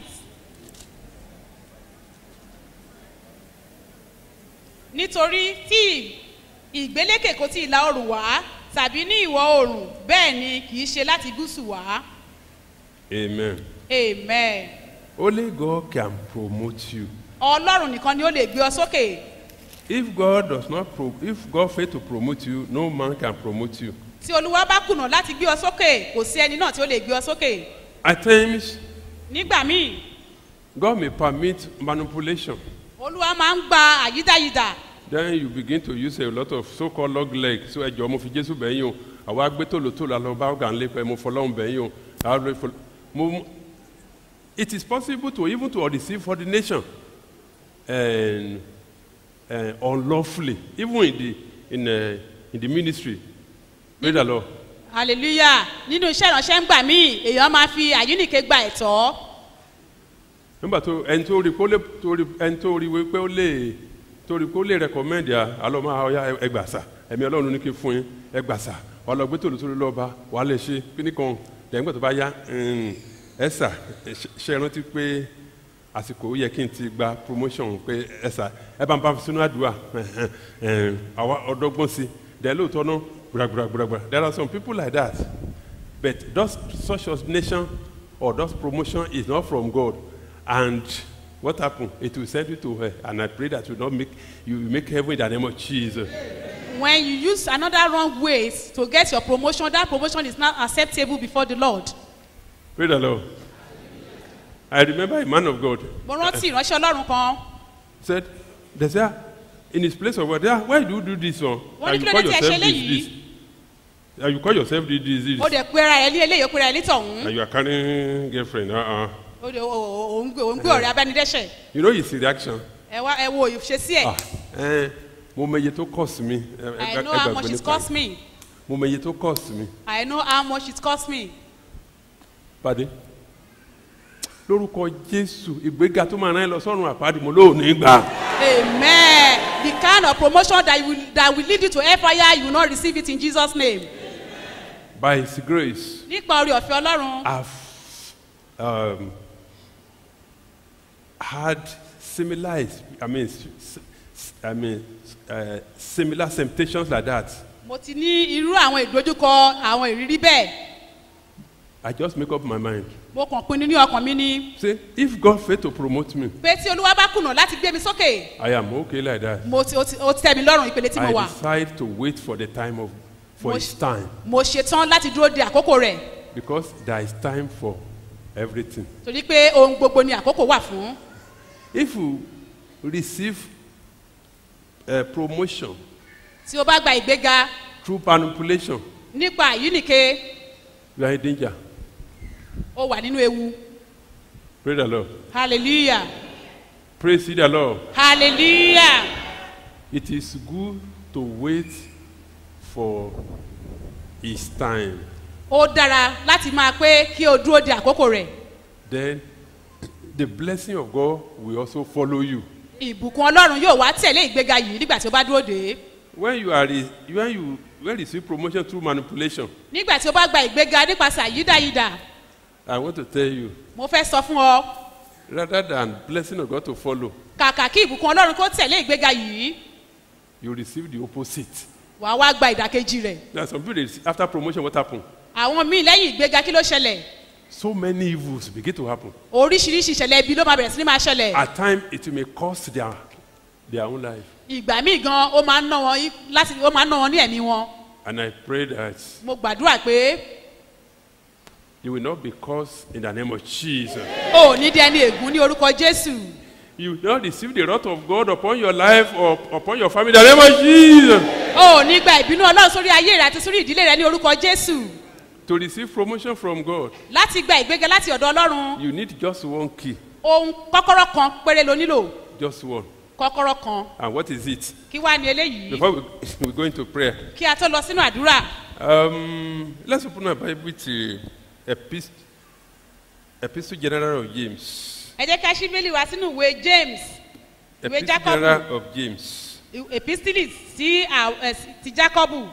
nítorí tí ìgbélékè kò tí ìlà oòrùn wá tàbí ní ìwọ̀ oòrùn bẹ́ẹ̀ ni kì í ṣe láti gúúsù wá Amen. amen Only God can promote you. ọlọ́run nìkan ni ó lè gbé ọ sókè If God does not, pro- if God fail to promote you, no man can promote you. tí olúwa bá kùnà láti gbé ọ sókè kò sí ẹni náà tí ó lè gbé ọ sókè At times, nígbà míì God may permit manipulation. olúwa máa ń gba àyídáyidà Then you begin to use a lot of so-called log leg. So ẹjọ́ mo fi Jésù bẹ̀yìn o. Àwa gbé tòlótòló àlọ́ bá ọ̀gá ńlẹ̀ pẹ́ mo fọlọ́run bẹ̀yìn o. Àwa lè fọlọ́- mo- It is possible to even to receive ordination and, uh, unlawfully, even in the, in, uh, in the ministry. Praise the Lord. hallelujah nínú iṣẹ́ ìránṣẹ́ ń gbà míì èèyàn máa fi àyíníke gba ẹ̀tọ́ nígbà tó ẹni tó rí pé ó lè tó rí ẹni tó rí pé ó lè tó rí pé ó lè recommend ya alọ́ máa ọya ẹgbàsà ẹ̀mí ọlọ́run ní kí n fún yín ẹgbàsà wà lọ gbé tòlótòló lọ́ba wà lè ṣe kíní kan lẹ́yìn tó bá yá ẹ̀sà ṣe é rántí pé àsìkò ó yẹ kí n ti gba promotion pé ẹ̀sà ẹ bá ń bá fi sínú àdúrà àwa ọdọ́gbọ́n sí dẹ̀ lóòótọ́ náà gbùràgbùràgbùrà there are some people like that but those such ordination or those promotion is not from God and what happen it will send you to hell and I pray that you not make you will make heaven in the name of Jesus. when you use another wrong ways to get your promotion that promotion is not acceptable before the lord Praise the Lord. I remember a man of God mo rántí ìránṣẹ́ ọlọ́run kan said they say "Ah, in his place of work ah why do you do this one Wọ́n ní and kí you ló call dé tí ẹ yourself ṣe this eléyìí? this and you call yourself this this this ó dẹ̀ pera ẹ̀ ní eléyìí ó pera ẹ̀ ní tọ̀hún and you are carrying girlfriend uh -uh. ó dẹ̀ òun gbé òun gbé ọ̀rẹ́ abánidẹ́sẹ̀ you know his reaction ẹ wá ẹ wo ìṣesí ẹ̀ ah eh, mo mọ iye tó cost mi ẹ- ẹ- I ẹ know how gbàgbé much it nípa cost ẹ̀. me mo mọ iye tó cost mi I know how much it cost me pàdé lórúkọ jésù ìgbéga tó máa rán ẹ lọ sọ́run àpáàdì mo lóòní gbà amen the kind of promotion that will that will lead you to hellfire you will not receive it in Jesus name by his grace nípa orí ọ̀fẹ́ ọlọ́run have um, had similar ex- I mean s- s- I mean uh, similar temptations like that mo ti ní irú àwọn ìdojúkọ àwọn ìrírí bẹ́ẹ̀ I just make up my mind mo kàn pinnu ní ọkàn mi ní say if God fail to promote me pé tí olúwa bá kùnà láti gbé mi sókè I am okay like that mo ti ó ti ó ti tẹ́ mi lọ́rùn ìpele tí mo I wà decide to wait for the time of for Mo his time mo ṣetán láti dúró de àkókò rẹ̀ because there is time for everything torí pé ohun gbogbo ni àkókò wà fún if you receive a promotion tí o bá gba ìgbéga through manipulation nípa àyíníke you are in danger ó wà nínú ewu Praise the Lord. hallelujah Praise the Lord. hallelujah It is good to wait for his time. ó dára láti máa pé kí o dúró de àkókò rẹ̀ Then the blessing of God will also follow you. ìbùkún ọlọ́run yóò wá tẹ̀lé ìgbéga yìí nígbà tí o bá dúró dé When you are re- when you when you receive promotion through manipulation, nígbà tí o bá gba ìgbéga nípasẹ̀ àyídáyídà I want to tell you, mo fẹ́ sọ fún ọ rather than blessing of God to follow, kàkà kí ìbùkún ọlọ́run kó tẹ̀lé ìgbéga yìí you receive the opposite. wà á wá gba ìdàkejì rẹ̀ There are some people they, receive- after promotion, what happen? àwọn míì lẹ́yìn ìgbéga kí ló ṣẹlẹ̀ So many evils begin to happen. oríṣiríṣi ìṣẹ̀lẹ̀ ibi ló máa bẹ̀rẹ̀ sí ní máa ṣẹlẹ̀ At times, it may cost their their own life. ìgbà míì gan ó máa ń ná wọn í- láti ó máa ń ná wọn ní ẹ̀mí wọn And I pray that mo gbàdúrà pé you will not be cursed in the name of Jesus. o ò ní di ẹni ègún ní orúkọ jésù You will not receive the wrath of God upon your life or upon your family in the name of Jesus. o ò ní gba ìbínú ọlọ́run sórí ayé rẹ àti sórí ìdílé rẹ ní orúkọ jésù To receive promotion from God, láti gba ìgbéga láti ọ̀dọ̀ ọlọ́run you need just one key. ohun kọ́kọ́rọ́ kan péré ló nílò Just one. kọ́kọ́rọ́ kan And what is it? kí wá ní eléyìí Before we, we go into prayer, kí a tó lọ sínú àdúrà um, let's open our Bible to Epist- Epistle General of James. ẹ jẹ́ ká ṣí bíbélì wá sínú ìwé james ìwé Epistle jacob General of James. epistili sí à- ẹ, sí- ti jacob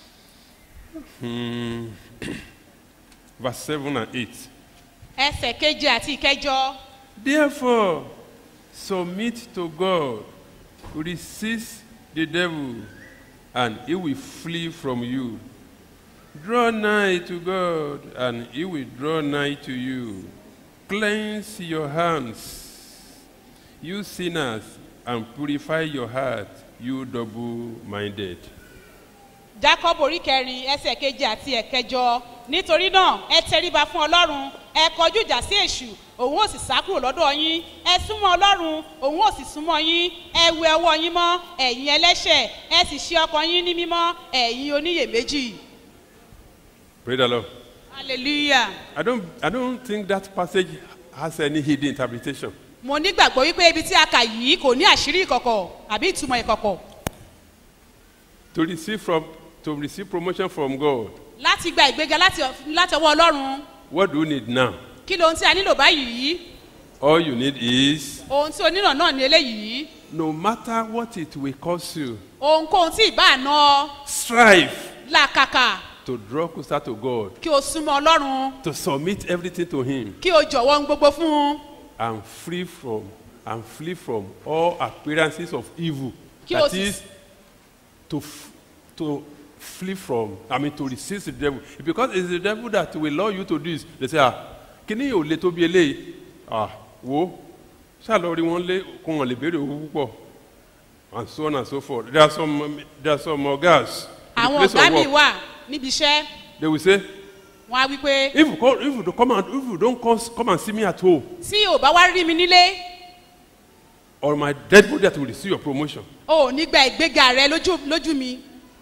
Hmm. Verse 7 and 8. ẹsẹ̀ keje àti ìkẹjọ Therefore, submit to God, resist the devil, and he will flee from you. Draw nigh to God, and he will draw nigh to you. Cleanse your hands, you sinners, and purify your heart, you double minded. jacob orí kẹrin ẹsẹ̀ keje àti ẹ̀kẹjọ nítorí náà ẹ tẹríba fún ọlọ́run ẹ kọjú ìjà sí èṣù òun ò sì sá kúrò lọ́dọ̀ yín ẹ súnmọ́ ọlọ́run òun ò sì súnmọ́ yín ẹ wẹ ọwọ́ yín mọ́ ẹ̀yin ẹlẹ́ṣẹ̀ ẹ sì ṣe ọkàn yín ní mímọ́ ẹ̀yin oníyèméjì Praise the Lord. hallelujah. I don't, I don't think that passage has any hidden interpretation. mo nígbàgbọ́ wípé ibi tí a kà yìí kò ní àṣírí ìkọ̀kọ̀ àbí ìtumọ̀ ìkọ̀kọ̀ To receive, from, to receive promotion from God, láti gba ìgbéga láti láti ọwọ́ ọlọ́run what do you need now? kí lohun tí a nílò báyìí All you need is ohun tí o nílò náà ní eléyìí no matter what it will cost you, ohunkóhun tí ìbá ná strive làkàkà to draw closer to God, kí o súnmọ́ ọlọ́run to submit everything to Him, kí o jọ̀wọ́ ohun gbogbo fún un and free from and flee from all appearances of evil. Kí o That sì- is to f- to flee from. I mean to resist the devil because it's the devil that will allow you to do this. They say ah kíní yóò le tó bí eléyìí ah wo ṣàlọ́ rí wọn lé kó wọn lè béèrè owó púpọ̀ and so on and so forth. There are some there are some ogas. in the àwọn place of ọ̀gá mi work. wà níbi iṣẹ́ They will say wọn á wí pé if you come if you don't come and if you don't come come and see me at home tí o bá wá rí mi nílé or my dead body that will receive your promotion o ò ní gba ìgbéga rẹ lójú lójú mi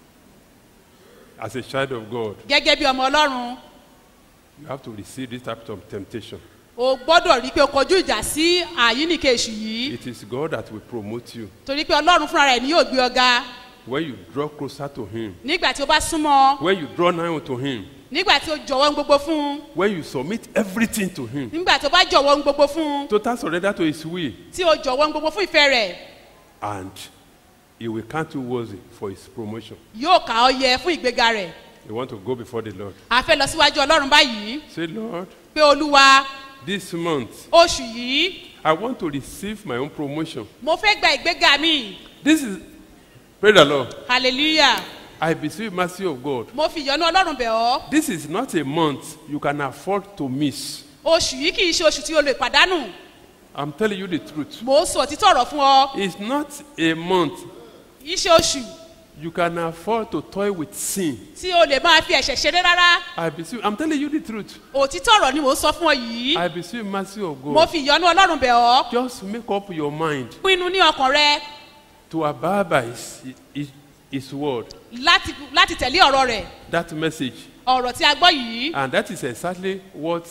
as a child of God gẹ́gẹ́ bí ọmọ ọlọ́run you have to receive this type of temptation. o gbọ́dọ̀ rí i pé o kọjú ìjà sí àyíníke èṣù yìí It is God that will promote you torí pé ọlọ́run fúnra rẹ̀ ni yóò gbé ọga when you draw closer to Him nígbà tí o bá súnmọ́ when you draw nigh unto Him nígbà tí o jọ̀wọ́ ohun gbogbo fún un when you submit everything to Him nígbà tí o bá jọ̀wọ́ ohun gbogbo fún un total surrender to His will tí o jọ̀wọ́ ohun gbogbo fún ìfẹ́ rẹ̀ and He will count you worthy for His promotion. yóò kà ọ́ yẹ fún ìgbéga rẹ̀ You want to go before the Lord. a fẹ́ lọ síwájú ọlọ́run báyìí Say, Lord, pé olúwa this month oṣù yìí I want to receive my own promotion. mo fẹ́ gba ìgbéga mi This is, praise the Lord. hallelujah I beseech mercy of God. mo fi ìyọ́nú ọlọ́run bẹ̀ ọ́ This is not a month you can afford to miss. oṣù yìí kì í ṣe oṣù tí o lè pàdánù I'm telling you the truth. mo ń sọ òtítọ́ ọ̀rọ̀ fún ọ It's not a month kì í ṣe oṣù you can afford to toy with sin. tí o lè máa fi ẹ̀ṣẹ̀ ṣeré rárá I beseech, I'm telling you the truth. òtítọ́ ọ̀rọ̀ ni mò ń sọ fún ọ yìí I beseech mercy of mo God. fi ìyọ́nú ọlọ́run bẹ̀ ọ́ Just make up your mind pinnu ní ọkàn rẹ to abide by His, his, his word, láti láti tẹ̀lé ọ̀rọ̀ rẹ̀ that message. ọ̀rọ̀ tí a gbọ́ yìí And that is exactly what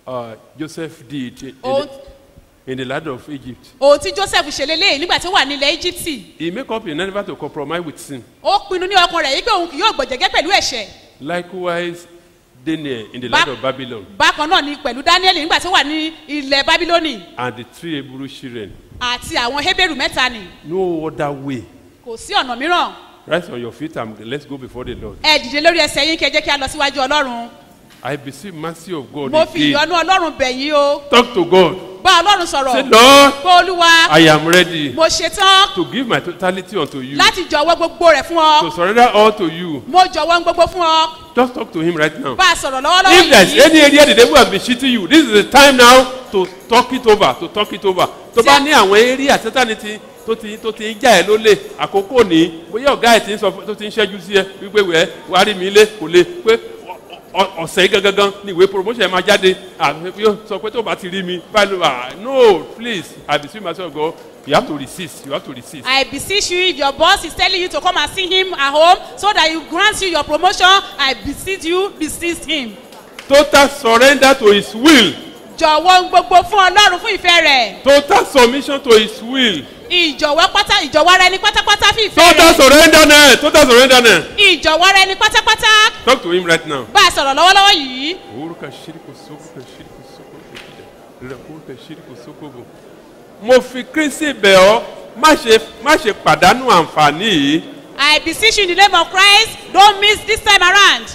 uh, Joseph did in, in, Oh. the, in the land of Egypt. ohun tí joseph ṣe leléyìí nígbà tí ó wà nílẹ̀ íjíbítì He make up in never to compromise with sin. ó pinnu ní ọkàn rẹ̀ yìí pé òun kì yóò gbọ̀jẹ̀gẹ́ pẹ̀lú ẹ̀ṣẹ̀ Likewise, Daniel in the Ba- land of Babylon bákan náà ni pẹ̀lú daniel nígbà tí ó wà ní ilẹ̀ babiloni and the three Hebrew children. àti àwọn heberu mẹ́ta ni No other way. kò sí ọ̀nà mìíràn Rise on your feet and let's go before the Lord. ẹ dìde lórí ẹsẹ̀ yín kí ẹ jẹ́ kí a lọ síwájú ọlọ́run I beseech mercy of God mo fi again. ìyọnu ọlọ́run bẹ̀ yín o Talk to God. bá ọlọ́run sọ̀rọ̀ Say, Lord, pé olúwa I am ready mo ṣetán to give my totality unto you. láti jọ̀wọ́ gbogbo rẹ̀ fún ọ To surrender all to you. mo jọ̀wọ́ gbogbo fún ọ Just talk to him right now. bá a sọ̀rọ̀ lọ́wọ́lọ́wọ́ If there's yìí any area the devil has been cheating you, this is the time now to talk it over, to talk it over. Tó bá ní àwọn area sátani ti tó ti tó ti ń já ẹ lólè àkókò ní bóyá ọ̀gá ẹ̀ ti ń sọ fún- tó ti ń ṣẹ́jú sí ẹ wípé wẹ́ẹ́ wàá rí mi lé kò lè pé ọ- ọ- ọ̀sẹ̀ yìí gangan ni ìwé promotion ẹ̀ máa jáde àbí yóò sọ pé tó bá ti rí mi báyìí ló wà no please I beseech myself God you have to resist you have to resist. I beseech you if your boss is telling you to come and see him at home so that he grants you your promotion I beseech you resist him. total surrender to his will jọ̀wọ́ ń gbogbo fún ọlọ́run fún ìfẹ́ rẹ̀ total submission to his will ìjọ̀wọ́ pátá ìjọ̀wọ́ ara ẹni pátápátá fún ìfẹ́ total rẹ̀ surrenderness total surrenderness ìjọ̀wọ́ ara ẹni pátápátá talk to him right now. bá a sọ̀rọ̀ lọ́wọ́lọ́wọ́ yìí Uruka shiriko soko shiriko soko shida. Uruka shiriko soko bo. Mo fi Kristi bẹ̀ ọ́ má ṣe má ṣe pàdánù àǹfààní yìí. I beseech you in the name of Christ don't miss this time around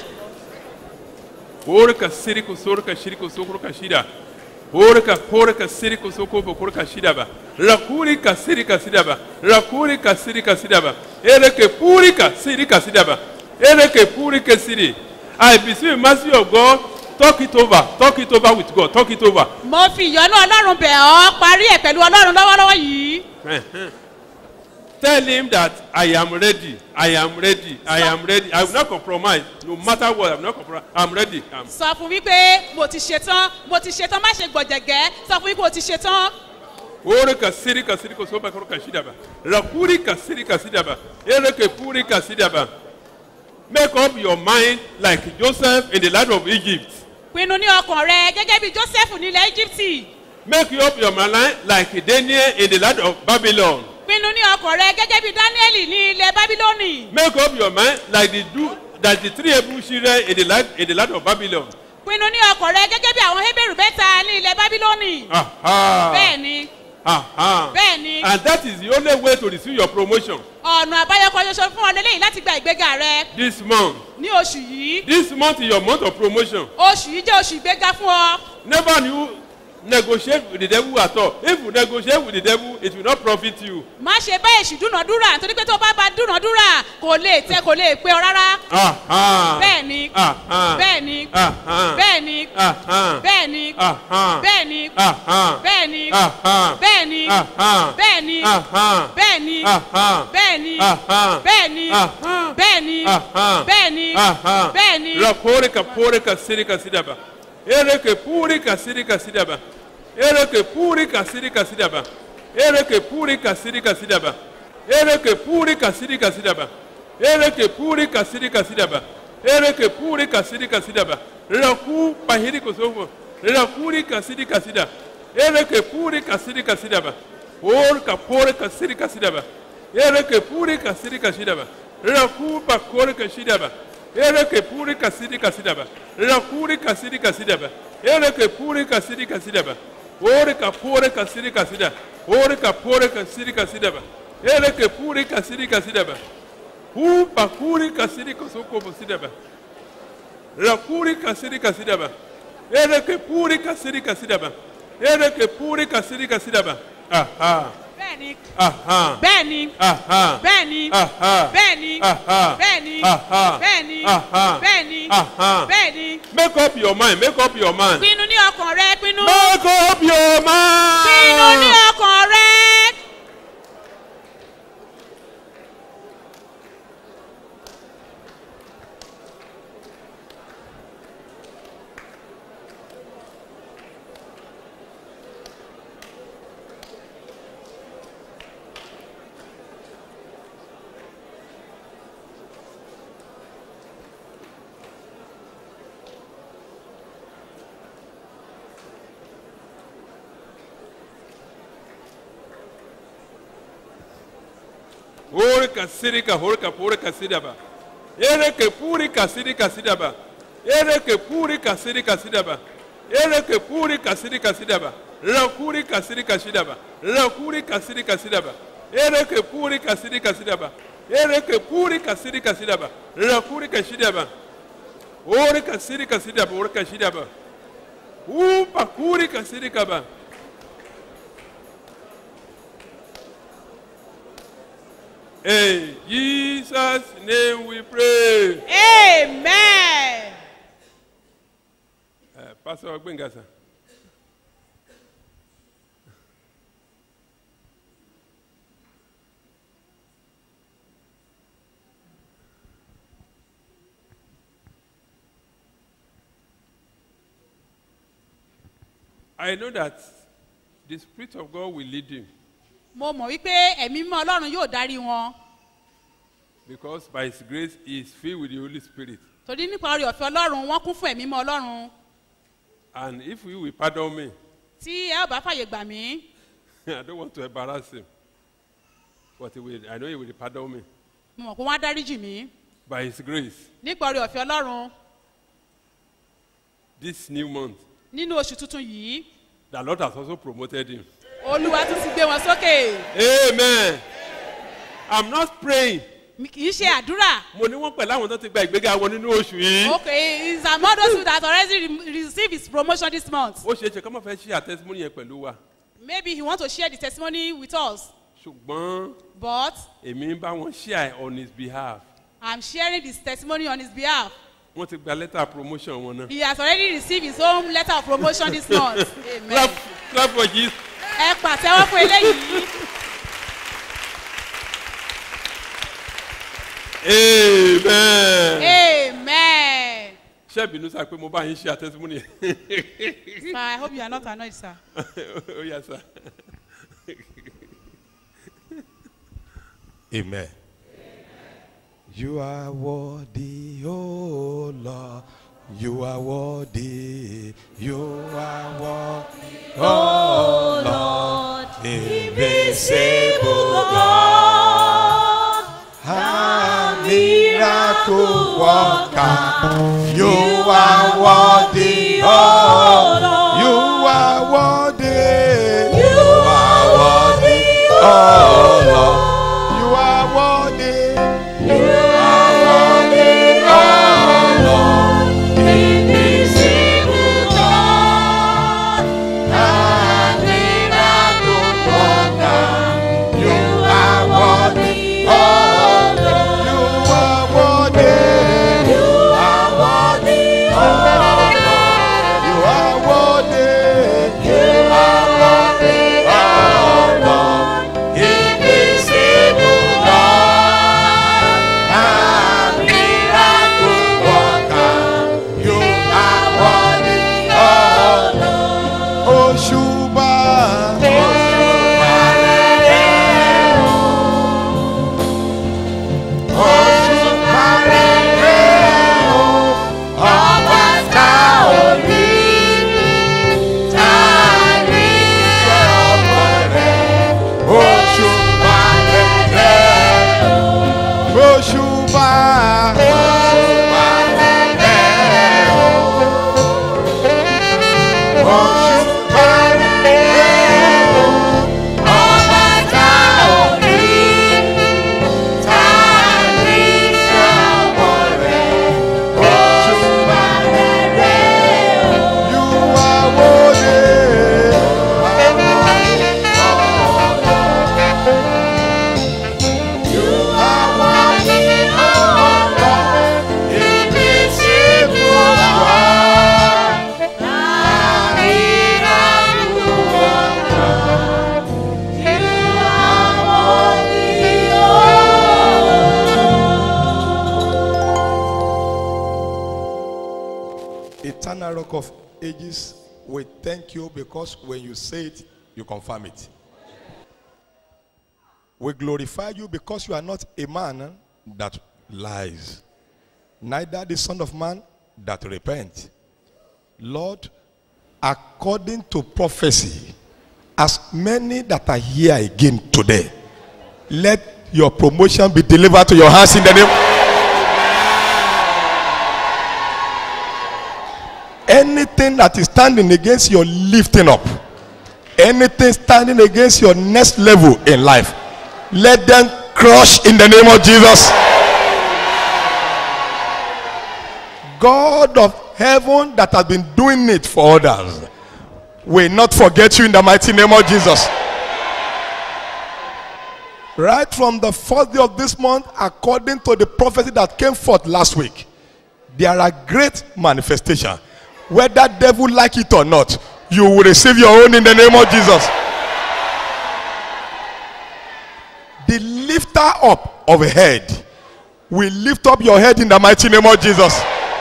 Uruka siriko soruka shiriko soko ruka shida. Uruka poraka siriko soko bo kuruka shida ba. Rakurika sirika sida ba. Rakurika sirika sida ba. Ereke purika sirika sida ba. Ereke purika siri. I beseech mercy of God talk it over talk it over with God talk it over. mo fi ìyọ́nú ọlọ́run bẹ̀ ọ́ parí ẹ̀ pẹ̀lú ọlọ́run lọ́wọ́lọ́wọ́ yìí Uh-huh. Tell him that I am ready. I am ready. I am ready. I will not compromise. No matter what, I will not compromise. I'm ready. I'm sọ fún wípé mo ti ṣetán mo ti ṣetán má ṣe gbọ̀jẹ̀gẹ́ sọ fún wípé o ti ṣetán Ore kasiri kasiri kosoba koro kashidaba. Rakuri kasiri kasidaba. Ere ke puri kasidaba. Make up your mind like Joseph in the land of Egypt. pinnu ní ọkàn rẹ gẹ́gẹ́ bí joseph nílẹ̀ íjíbítì Make up your mind like Daniel in the land of Babylon. pinnu ní ọkàn rẹ gẹ́gẹ́ bí daniel ní ilẹ̀ bábílónì Make up your mind like the do that the three Hebrew children in the land in the land of Babylon. pinnu ní ọkàn rẹ gẹ́gẹ́ bí àwọn hébèrú mẹ́ta ní ilẹ̀ bábílónì Aha. bẹ́ẹ̀ ni Aha. bẹ́ẹ̀ ni And that is the only way to receive your promotion ọ̀nà àbáyọ kan ṣoṣo fún ọ lélẹ́yìn láti gba ìgbéga rẹ this month. ní oṣù yìí This month is your month of promotion. oṣù yìí jẹ́ oṣù ìgbéga fún ọ Never you negotiate with the devil at all. If you negotiate with the devil, it will not profit you. má ṣe bá èṣù dúnàdúrà nítorí pé tó bá bá dúnàdúrà kò lè tẹ kò lè pé ọ rárá Aha. bẹ́ẹ̀ ni Aha. bẹ́ẹ̀ ni Aha. bẹ́ẹ̀ ni Aha. bẹ́ẹ̀ ni Aha. bẹ́ẹ̀ ni Aha. bẹ́ẹ̀ ni Aha. bẹ́ẹ̀ ni Aha. bẹ́ẹ̀ ni Aha. bẹ́ẹ̀ ni Aha. bẹ́ẹ̀ ni Aha. bẹ́ẹ̀ ni Aha. bẹ́ẹ̀ ni Aha. bẹ́ẹ̀ ni Aha. bẹ́ẹ̀ ni Rakore ka pore ka siri ka sidaba. Ere ke puri ka siri ka sidaba. Ere ke puri ka siri ka sidaba. Ere ke puri ka siri ka sidaba. Ere ke puri ka siri ka sidaba. Ere ke puri ka siri ka sidaba. Ere ke puri ka siri ka sidaba. Raku pahiri ko sobo. Rakuri ka siri ka sida. Ere ke puri ka siri ka sidaba. Or ka pore ka siri ka sidaba. Ere ke puri ka siri ka sidaba. Raku pa kore ka sidaba. Ere ke puri ka siri ka sidaba. Rakuri ka siri ka sidaba. Ere ke puri ka siri ka sidaba. Ore ka pore ka siri ka sida. Ore ka pore ka siri ka sidaba. Ere ke puri ka siri ka sidaba. Hu pa kuri ka siri ka soko bo sidaba. Rakuri ka siri ka sidaba. Ere ke puri ka siri ka sidaba. Ere ke puri ka siri ka sidaba. Aha. bẹ́ẹ̀ ni Aha. bẹ́ẹ̀ ni Aha. bẹ́ẹ̀ ni Aha. bẹ́ẹ̀ ni Aha. bẹ́ẹ̀ ni Aha. bẹ́ẹ̀ ni Aha. bẹ́ẹ̀ ni Aha. bẹ́ẹ̀ ni Make up your mind. Make up your mind. pinnu ní ọkàn rẹ pinnu Make up your mind. pinnu ní ọkàn rẹ. Orika sirika horika porika sidaba. Ereke purika sirika sidaba. Ereke purika sirika sidaba. Ereke purika sirika sidaba. Rakurika sirika sidaba. Rakurika sirika sidaba. Ereke purika sirika sidaba. Ereke purika sirika sidaba. Rakurika sidaba. Orika sirika sidaba. Orika sidaba. Upa kurika sirika ba. In Jesus' name we pray. amen. Uh, Pastor Gbenga, sir. I know that the Spirit of God will lead him mo mọ̀ wípé ẹ̀mí mímọ́ ọlọ́run yóò darí wọn because by His grace he is filled with the Holy Spirit. torí nípa orí ọ̀fẹ́ ọlọ́run wọ́n kún fún ẹ̀mí mímọ́ ọlọ́run And if you will pardon me, tí ẹ ò bá fàyè gbà mí I don't want to embarrass him, but he will, I know he will pardon me mo mọ̀ pé wọ́n á dáríjì mí by His grace. nípa orí ọ̀fẹ́ ọlọ́run This new month, nínú oṣù tuntun yìí the Lord has also promoted him. olúwa tún ti gbé wọn sókè Amen. I'm not praying. Mi kì í ṣe àdúrà Mo ní wọ́n pẹ̀lú àwọn tó ti gba ìgbéga wọn nínú oṣù yìí. okay is among those who that already re receive his promotion this month Ó ṣeé ṣe kọ́ mọ̀ fẹ́ ṣí àtẹ́símọ́nì yẹn pẹ̀lú wa. maybe he want to share the testimony with us Ṣùgbọ́n but èmi ń bá wọn share on his behalf. i'm sharing this testimony on his behalf Wọ́n ti gba lẹ́tà promotion wọn náà. he has already received his own letter of promotion this month amen Clap clap for Jesus. ẹ pàtẹ́wọ́ fún eléyìí Amen. amen Ṣé ìbínú sá pé mo bá yín ṣe àtẹ́símọ́nì yẹn? sir i hope you are not annoyed sir. Ó yà sá. Amen. You are worthy, oh Lord. You are worthy. You are worthy, oh Lord. Invisible God. A miracle worker. You are worthy, oh Lord. You are worthy. You are worthy, oh Lord. You are worthy. You are worthy, oh Lord. Invisible God, a miracle worker. You are worthy, oh Lord. You are worthy. You are worthy, oh Lord. You are worthy. You are worthy, oh Lord. Invisible God, a miracle worker. You are worthy, oh Lord. Òṣùbà. Òṣùbà rere o. Òṣùbà rere o. Ọba tá ò rí. Tá a rí iṣẹ́ ọwọ́ rẹ̀. Òṣùbà rere o. Òṣùbà. Òṣùbà rere o. Òṣùbà rere o. Ọba tá ò rí. Tá a rí iṣẹ́ ọwọ́ rẹ̀. Òṣùbà rere o. You are worthy. You are worthy, oh Lord. Invisible God. A miracle worker. You are worthy, Eternal rock of ages, we thank you because when you say it, you confirm it. We glorify you because you are not a man that lies, neither the Son of Man that repent. Lord, according to prophecy, as many that are here again today, let your promotion be delivered to your hands in the name. Anything that is standing against your lifting up, anything standing against your next level in life, let them crush in the name of Jesus. God of heaven that has been doing it for others will not forget you in the mighty name of Jesus. Right from the first day of this month, according to the prophecy that came forth last week, there are great manifestations. Whether devil like it or not, you will receive your own in the name of Jesus. The lifter up of a head will lift up your head in the mighty name of Jesus.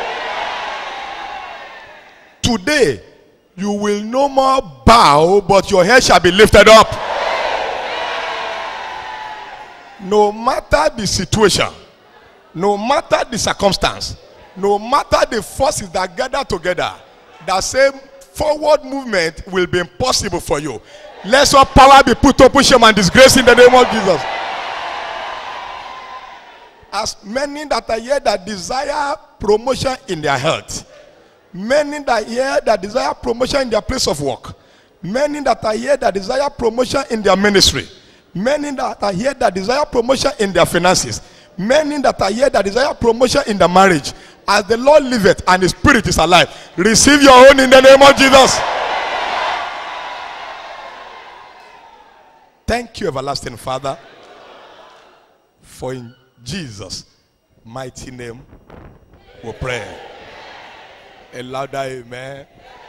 Today, you will no more bow, but your head shall be lifted up. No matter the situation, no matter the circumstance, no matter the forces that gather together, that same forward movement will be impossible for you. Let your power be put to push him and disgrace in the name of Jesus. As many that are here that desire promotion in their health, many that are here that desire promotion in their place of work, many that are here that desire promotion in their ministry, many that are here that desire promotion in their finances, many that are here that desire promotion in their marriage. As the Lord liveth and His Spirit is alive, receive your own in the name of Jesus. Thank you, everlasting Father, for in Jesus' mighty name we pray. A louder amen.